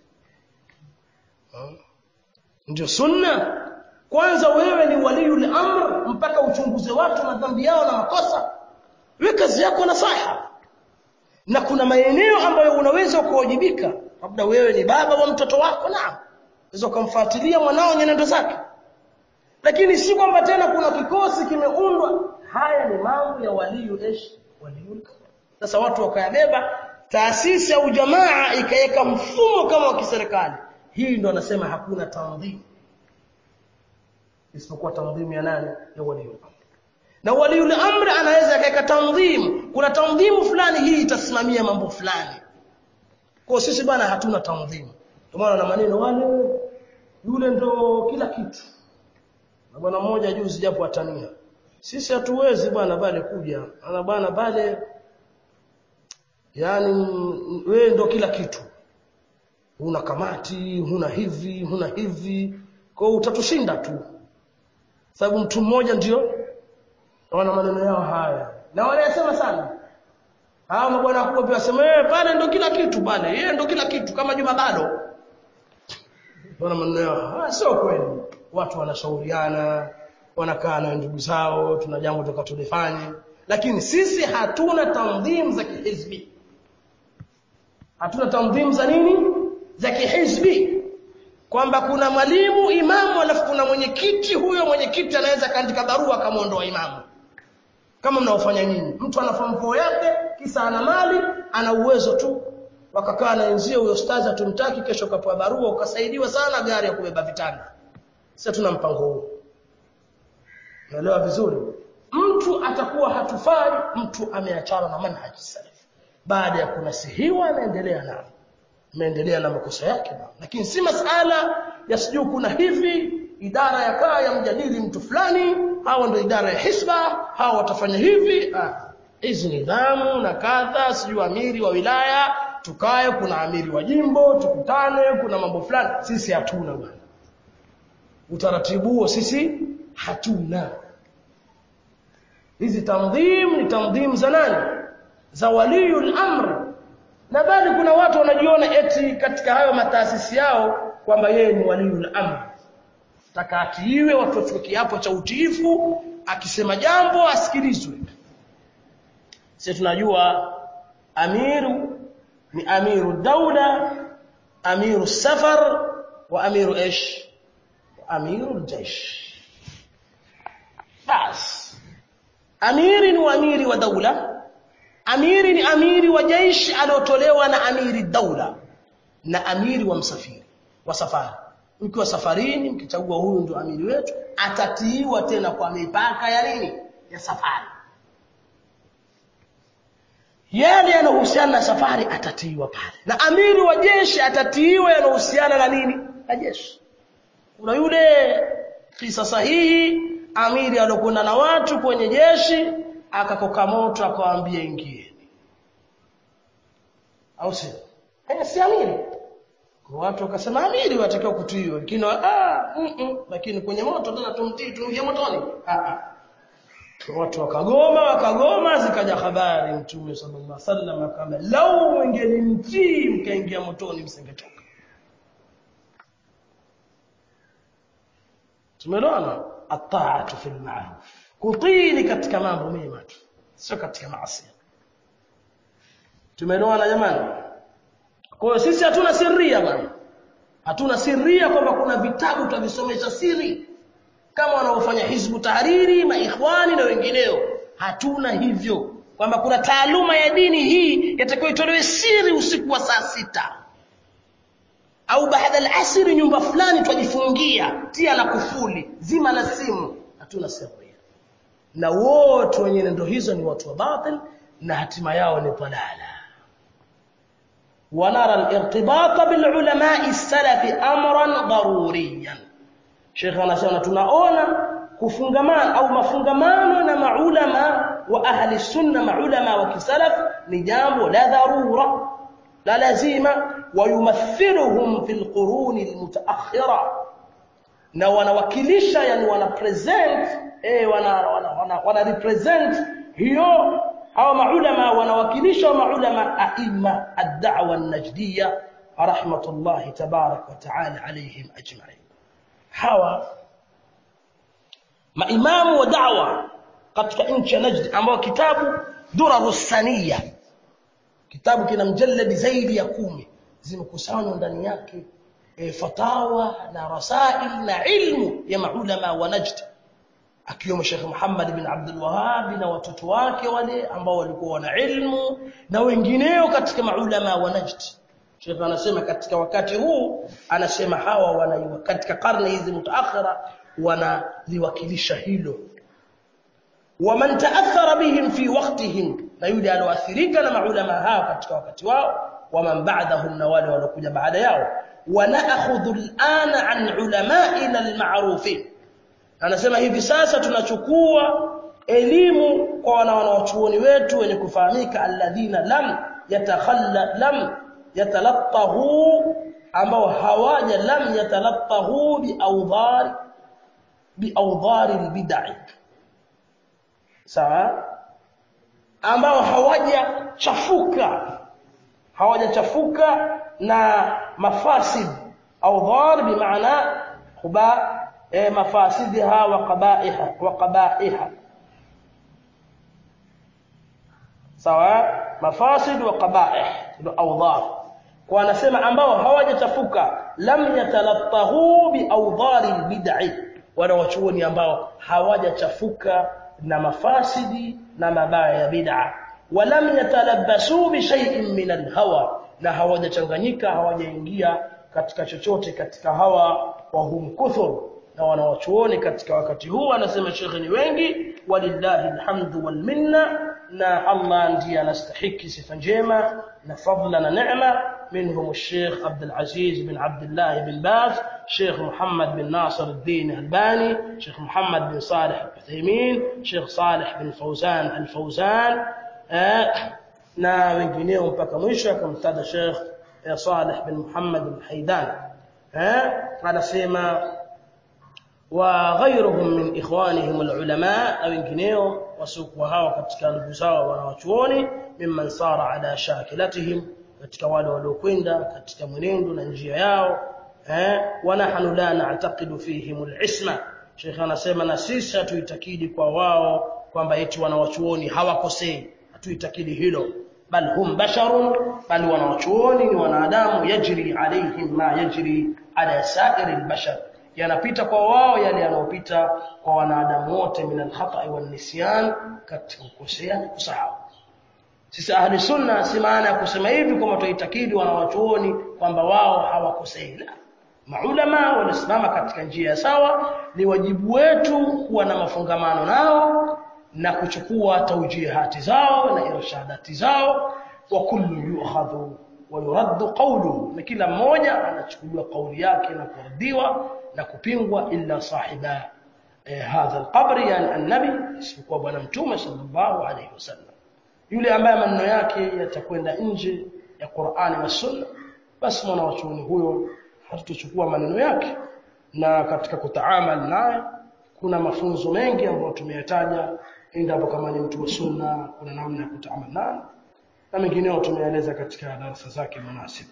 ndio sunna kwanza wewe ni waliul amr mpaka uchunguze watu na dhambi yao na makosa wewe kazi yako na saha na kuna maeneo ambayo unaweza kuwajibika labda wewe ni baba wa mtoto wako na unaweza kumfuatilia mwanao nyenendo zake lakini si kwamba tena kuna kikosi kimeundwa haya ni mambo ya waliu ish waliul sasa watu wakayabeba taasisi au jamaa ikaweka mfumo kama wa kiserikali hii ndo anasema hakuna tanzim isipokuwa tanzim ya nani ya waliul na waliul amri anaweza akaweka tanzim kuna tanzimu fulani hii itasimamia mambo fulani kwa sisi bwana hatuna tanzim kwa maana na maneno wale yule ndo kila kitu na bwana mmoja juzi japo atania sisi hatuwezi bwana pale kuja ana bwana pale yani wewe ndo kila kitu huna kamati huna hivi huna hivi kwa utatushinda tu sababu mtu mmoja ndio wana maneno yao haya na wanayasema sana hawa mabwana wakubwa pia wasema eh pale ndo kila kitu pale yeye ndo kila kitu kama Juma bado wana maneno yao ah sio kweli watu wanashauriana wanakaa na ndugu zao tuna jambo tukatulifanye lakini sisi hatuna tanzim za kihizbi hatuna tanzim za nini za kihizbi kwamba kuna mwalimu imamu alafu kuna mwenyekiti huyo mwenyekiti anaweza kaandika barua akamwondoa imamu kama mnaofanya nyinyi mtu ana fampo yake kisa ana mali ana uwezo tu wakakaa na enzio huyo stazi atumtaki kesho kapewa barua ukasaidiwa sana gari ya kubeba vitanda sasa tuna mpango huu Unaelewa vizuri? Mtu atakuwa hatufai mtu ameachana na manhaji salaf. Baada ya kunasihiwa anaendelea nao. Ameendelea na makosa yake nao. Lakini si masala ya sijui kuna hivi idara ya kaa ya mjadili mtu fulani, hawa ndio idara ya hisba, hawa watafanya hivi. Ah, hizi nidhamu na kadha, sijui amiri wa wilaya, tukae, kuna amiri wa jimbo, tukutane, kuna mambo fulani. Sisi hatuna bwana. Utaratibu huo sisi hatuna. Hizi tandhim ni tandhim za nani? Za waliyul amr. Na bali kuna watu wanajiona eti katika hayo mataasisi yao kwamba yeye ni waliyul amr. Taka atiiwe watu wachukue kiapo cha utiifu, akisema jambo asikilizwe. Sisi tunajua amiru ni amiru daula, amiru safar wa amiru ish wa amiru jesh. Bas. Amiri ni amiri wa daula, amiri ni amiri wa jeshi aliotolewa na amiri daula na amiri wa msafiri wa safari. Mkiwa safarini, mkichagua huyu ndio amiri wetu, atatiiwa tena kwa mipaka ya nini? Ya safari. Yale yanayohusiana na safari atatiiwa pale, na amiri wa jeshi atatiiwa yanayohusiana na nini? Na jeshi. Kuna yule kisa sahihi, amiri alokwenda na watu kwenye jeshi, akakoka moto, akawaambia ingieni, au sio? Eh, si amiri kwa watu wakasema amiri watakiwa kutiiwa, lakini ah, mm -mm, lakini kwenye moto tena tumtii, tuingie motoni. Ah, ah. Watu wakagoma, wakagoma, zikaja habari Mtume sallallahu alaihi wasallam akama, lau mwengelimtii mkaingia motoni msingetoka. Tumeona ataatu fil ma'ruf, kutii katika mambo mema tu, sio katika maasi. Tumeelewana jamani? Kwa hiyo sisi hatuna sirria bwana. Hatuna sirria kwamba kuna vitabu tutavisomesha siri kama wanaofanya Hizbu Tahariri, maikhwani na wengineo. Hatuna hivyo kwamba kuna taaluma ya dini hii yatakiwa itolewe siri usiku wa saa sita au baada al-asri nyumba fulani twajifungia, tia na kufuli, zima na simu. Hatuna sirria. Na wote wenye nendo hizo ni watu wa batil na hatima yao ni dalala. ونرى الارتباط بالعلماء السلف امرا ضروريا Sheikh anasema tunaona kufungamana au mafungamano na maulama wa ahli sunna maulama wa kisalaf ni jambo la dharura la lazima wayumathiluhum fil quruni almutaakhira na wanawakilisha yani wana present eh wana wana, wana, wana represent hiyo au maulama wanawakilisha maulama aima ad-da'wa an-najdiyya rahmatullahi tabarak wa ta'ala alayhim ajma'in hawa maimamu wa da'wa katika nchi ya Najd ambao kitabu Durarus Saniya kitabu kina mjalladi zaidi ya kumi zimekusanywa ndani yake e, fatawa na rasail na ilmu ya maulama wa Najd akiwemo Sheikh Muhammad bin Abdul Wahhab na watoto wake wale ambao walikuwa wana ilmu na wengineo katika maulama wa Najd. Sheikh anasema katika wakati huu anasema hawa wana katika karne hizi mutaakhira wanaliwakilisha hilo. Waman taathara bihim fi waqtihim, na yule aloathirika na maulama hao katika wakati wao, waman ba'dahum, na wale walokuja baada yao. Wanaakhudhu al'ana an ulama'ina al-ma'rufin anasema hivi sasa tunachukua elimu kwa wana wanawachuoni wetu wenye kufahamika alladhina lam yatakhalla lam yatalattahu ambao hawaja lam yatalattahu biawdhari biawdhari albid'i sawa ambao hawaja chafuka hawaja chafuka na mafasid awdhar bimaana khuba مفاسدها وقبائحها وقبائحها سواء مفاسد وقبائح الاوضار kwa anasema ambao hawajachafuka lam yatalattahu bi awdhari albid'i wana wachuoni ambao hawajachafuka na mafasidi na mabaya ya bid'a walam yatalabbasu bi shay'in min alhawa na hawajachanganyika hawajaingia katika chochote katika hawa wa hum kuthur na wanawachuoni katika wakati huu anasema shekhe ni wengi walillahi alhamdu wal minna na Allah ndiye anastahiki sifa njema na fadla na neema منهم الشيخ عبد العزيز بن عبد الله بن باز شيخ محمد بن ناصر الدين الباني شيخ محمد بن صالح العثيمين شيخ صالح بن فوزان الفوزان na wengineo mpaka mwisho akamtaja Sheikh Saleh bin Muhammad al-Haidan eh anasema wa ghayruhum min ikhwanihim al-ulama na wengineo wasiokuwa hawa katika ndugu zao wanawachuoni mimman sara ala shakilatihim katika wale waliokwenda katika mwenendo na njia yao eh wanahnu la na'taqidu fihim al-isma Sheikh anasema na sisi hatuitakidi kwa wao kwamba eti wanawachuoni hawakosei hatuitakidi hilo bal hum basharun bal wanawachuoni ni wanadamu yajri alaihim ma yajri ala sa'iri albashar yanapita kwa wao yale yanayopita kwa wanadamu wote min alkhata'i wan nisyan katika kukosea na kusahau sisi ahli sunna si maana ya kusema hivi kwamba tuitakidi wanawachuoni kwamba wao hawakosei la maulama wanasimama katika njia sawa ni wajibu wetu kuwa na mafungamano nao na kuchukua taujihati zao na irshadati zao wa kullu yu'khadhu wa yuraddu qawluhu na kila mmoja anachukuliwa kauli yake na kuradiwa na kupingwa illa sahiba eh, hadha alqabr yani annabi isipokuwa bwana mtume sallallahu alayhi wasallam yule ambaye maneno yake yatakwenda nje ya Qur'ani na Sunna basi mwana wa chuoni huyo hatutochukua maneno yake na katika kutaamal naye kuna mafunzo mengi ambayo tumeyataja endapo kama ni mtu wa sunna kuna namna ya kutaamal naye na mengineo tumeeleza katika darasa zake munasib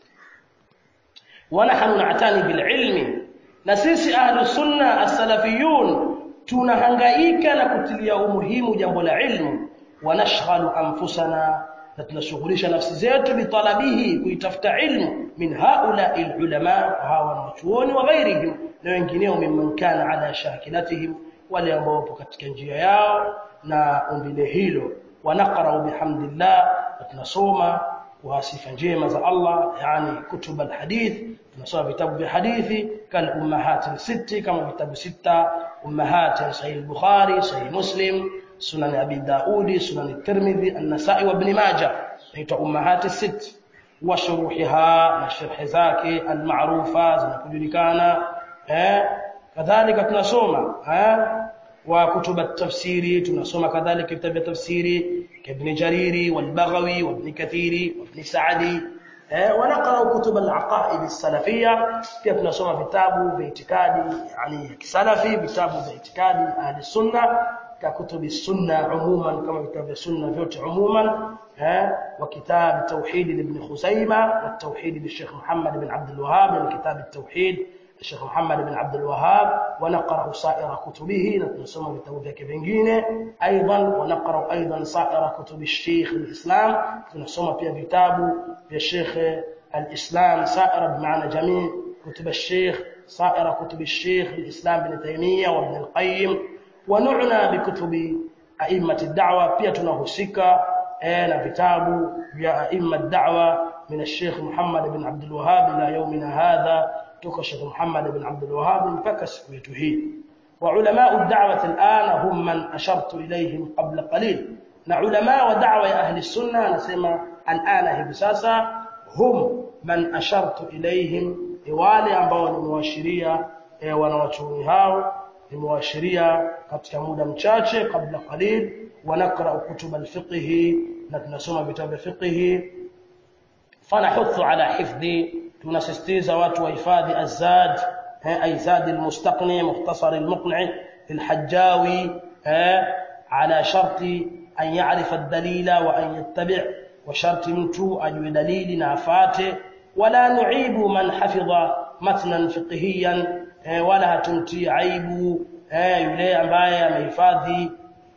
ونحن نعتني بالعلم na sisi ahlu sunna as-salafiyun tunahangaika na kutilia umuhimu jambo la ilmu wanashghalu anfusana na tunashughulisha nafsi zetu bitalabihi kuitafuta ilmu min haula ulama hawa wanachuoni wa ghairihim na wengineo mimman kana ala shakilatihim wale ambao wapo katika njia yao na umbile hilo wanaqra bihamdillah tunasoma kwa sifa njema za Allah yani kutub alhadith tunasoma vitabu vya hadithi kal ummahat sitti kama vitabu sita ummahat sahih al-bukhari sahih muslim sunan abi daudi sunan at-tirmidhi an-nasa'i wa ibn majah naitwa ummahat sitt wa shuruhiha na sharh zake al-ma'rufa zinakujulikana eh kadhalika tunasoma eh wa kutub at-tafsiri tunasoma kadhalika vitabu vya tafsiri كابن جرير والبغوي وابن كثير وابن سعدي ونقرأ كتب العقائد السلفية pia tunasoma vitabu vya itikadi yani kisalafi vitabu vya itikadi ahli sunna ka kutubi sunna umuman kama vitabu vya sunna vyote umuman wa kitab tauhid ibn Khuzaima wa tauhid bi Sheikh Muhammad bin Abdul Wahhab ni kitab at-tauhid الشيخ محمد بن عبد الوهاب ونقرأ سائر كتبه نسمى كتابه ذاك vingine ايضا ونقرأ ايضا سائر كتب الشيخ الاسلام نسمى فيها كتابه يا شيخ الاسلام سائر بمعنى جميع كتب الشيخ سائر كتب الشيخ الاسلام بن تيميه وابن القيم ونعنى بكتب ائمه الدعوه pia tunahusika na vitabu vya ائمه الدعوه من الشيخ محمد بن عبد الوهاب الى يومنا هذا toka Sheikh Muhammad bin Abdul Wahhab mpaka siku yetu hii wa ulama ad-da'wah al-an hum man ashartu ilayhim qabla qalil na ulama wa da'wa ya ahli sunna anasema al-ana hivi sasa hum man ashartu ilayhim wale ambao nimewashiria wanawachuoni hao nimewashiria katika muda mchache kabla qalil wa nakra kutub al-fiqh na tunasoma vitabu vya fiqh fanahuthu ala hifdhi tunasisitiza watu wahifadhi azad ay zad almustaqni mukhtasar almuqni الحجاوي على شرط أن يعرف الدليل وأن يتبع وشرط mtu ajue dalili na afate wala nuibu man hafidha matnan fiqhiyan wala hatumti aibu yule ambaye amehifadhi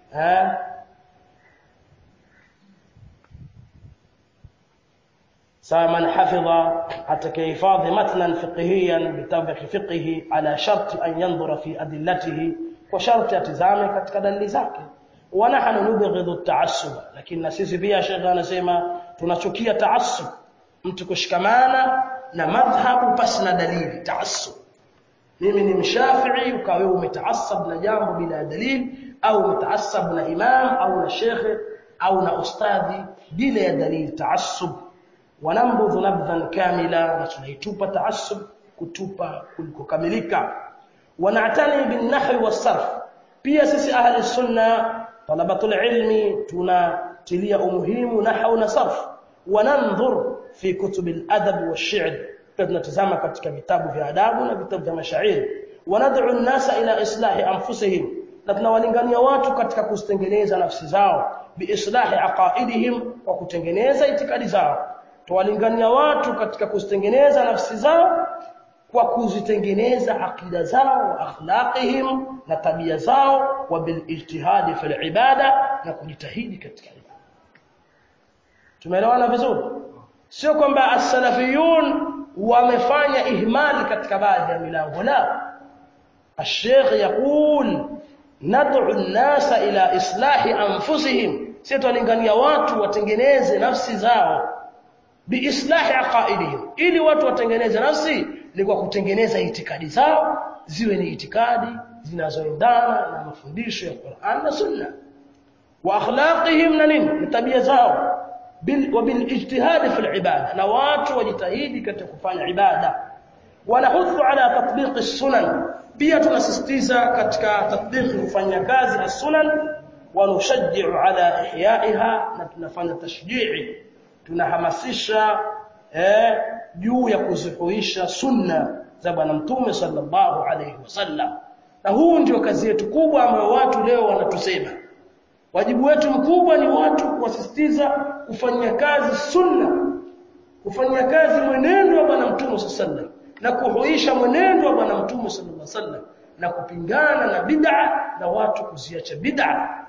من حفظ أتكيفاظ متنا فقهيا بتابع فقهه على شرط أن ينظر في أدلته وشرط يتزامي katika dalili zake ونحن نبغض التعصب lakini sisi pia shekha anasema tunachukia taassub mtu kushikamana na madhhabu pasi na dalili taassub mimi ni mshafi'i ukawa wewe umetaasab na jambo bila dalili au umetaasab na imam au na shekhe au na ustadhi bila ya dalili taassub wanambudhu nabdhan kamila na tunaitupa taassub kutupa kulikokamilika wanatani bin nahwi wasarf pia sisi ahli sunna talabatul ilmi tunatilia umuhimu nahwu na sarf wanandhur fi kutub al-adab wash-shi'r tunatazama katika vitabu vya adabu na vitabu vya mashairi wanad'u an-nasa ila islahi anfusihim na tunawalingania watu katika kuzitengeneza nafsi zao biislahi aqaidihim kwa kutengeneza itikadi zao tuwalingania watu katika kuzitengeneza nafsi zao kwa kuzitengeneza akida zao wa akhlaqihim na tabia zao wa bil ijtihadi fil ibada na kujitahidi katika ibada tumeelewana vizuri sio kwamba as-salafiyun wamefanya ihmali katika baadhi ya milango la الشيخ يقول ندعو الناس الى اصلاح انفسهم sitolingania watu watengeneze nafsi zao biislahi aqaidihim ili watu watengeneze nafsi ni kwa kutengeneza itikadi zao ziwe ni itikadi zinazoendana na mafundisho ya Qur'an na Sunna wa akhlaqihim na nini tabia zao bil wa bil ijtihad fi al ibada na watu wajitahidi katika kufanya ibada wanahudhu ala tatbiq as-sunan pia tunasisitiza katika tatbiq kufanya kazi as-sunan wa nushajji'u ala ihya'iha na tunafanya tashji'i tunahamasisha eh juu ya kuzihuisha sunna za bwana mtume sallallahu alayhi wasallam na huu ndio kazi yetu kubwa ambayo watu leo wanatusema wajibu wetu mkubwa ni watu kuwasisitiza kufanyia kazi sunna kufanyia kazi mwenendo wa bwana mtume sallallahu na kuhuisha mwenendo wa bwana mtume sallallahu alaihi wasallam na kupingana na bid'a na watu kuziacha bid'a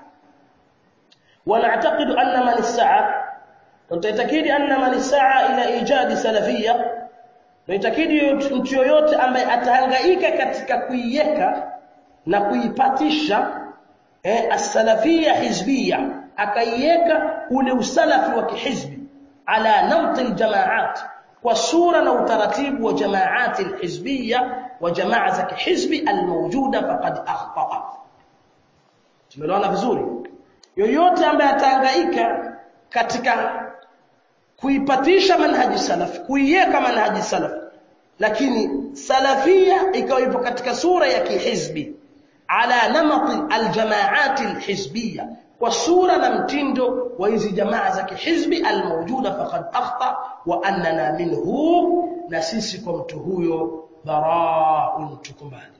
ونعتقد أن من السعى وتأكيد أن من السعى إلى إيجاد سلفية وتأكيد mtu yoyote ambaye atahangaika katika kuiweka na kuipatisha eh, as-salafiyya hizbiyya akaiweka ule usalafi wa kihizbi ala namti al-jamaat kwa sura na utaratibu wa jamaati al-hizbiyya wa jamaa za kihizbi al-mawjuda faqad akhta'a tumeelewana vizuri yoyote ambaye atahangaika katika kuipatisha manhaji salaf kuiweka manhaji salaf lakini salafia ikawa ipo katika sura ya kihizbi ala namati aljamaati alhizbiyya kwa sura na mtindo wa hizi jamaa za kihizbi almawjuda faqad akhta wa annana minhu na sisi kwa mtu huyo bara'un tukumbali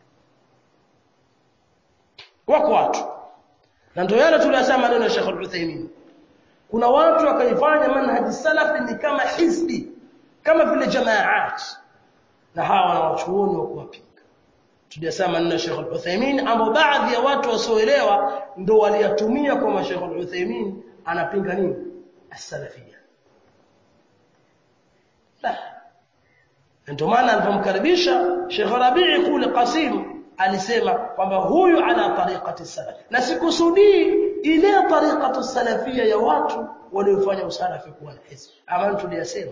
wako watu na ndio yale tuliyosema maneno ya Sheikh Al-Uthaymeen kuna watu wakaifanya manhaji salafi ni kama hizbi kama vile jamaat na hawa na wachuoni wa kuwapinga tuliyosema maneno ya Sheikh Al-Uthaymeen ambao baadhi ya watu wasioelewa ndio waliyatumia kwa Sheikh Al-Uthaymeen anapinga nini as-salafiyya la ndio maana alipomkaribisha Sheikh Rabi'i kule Qasim alisema kwamba huyu ala tariqati salaf na sikusudii ile tariqatu salafia ya watu waliofanya usalafi kuwa na hizbi ama tuliyasema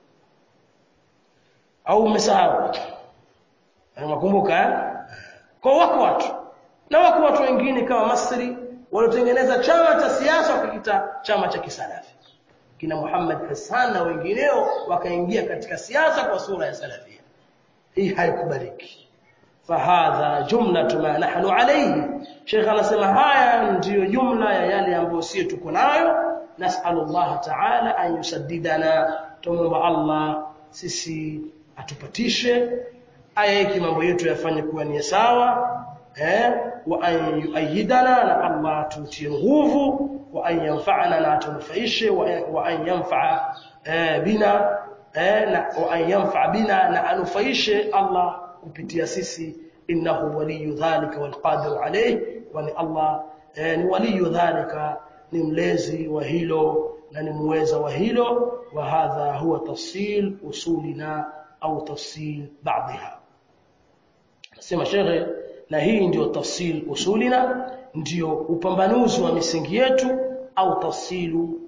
au umesahau unakumbuka kwa wako watu na wako watu wengine kama Masri waliotengeneza chama cha siasa wakakiita chama cha kisalafi kina Muhammad Hassan na wengineo wakaingia katika siasa kwa sura ya salafia hii haikubaliki fahadha jumlatu ma nahnu alayhi Sheikh anasema haya ndiyo jumla ya yale ambayo sisi tuko nayo nasallallahu ta'ala an yusaddidana tumomba Allah sisi atupatishe ayeki mambo yetu yafanye kuwa ni sawa eh wa an yuayyidana na Allah tutie nguvu wa an yanfa'ana na tunufaishe wa an yanfa'a bina eh na wa an yanfa'a bina na anufaishe Allah kupitia sisi innahu waliyu dhalika walqadiru alayh wa ni Allah ni waliyu dhalika ni mlezi wa hilo na ni muweza wa hilo wa hadha huwa tafsil usulina au tafsil baadhiha nasema shekhe na hii ndio tafsil usulina ndio upambanuzi wa misingi yetu au tafsilu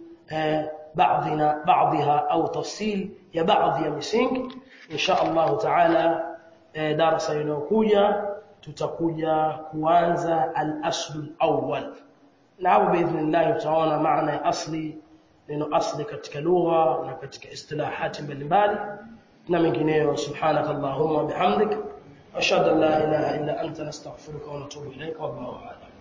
baadhina baadhiha au tafsil ya baadhi ya misingi insha Allah taala e, darasa inayokuja tutakuja kuanza al-aslu al-awwal na hapo biidhnillah tutaona maana ya asli neno asli katika lugha na katika istilahati mbalimbali na mengineyo subhanakallahumma bihamdik ashhadu an la ilaha illa anta nastaghfiruka wa natubu ilayka wallahu a'lam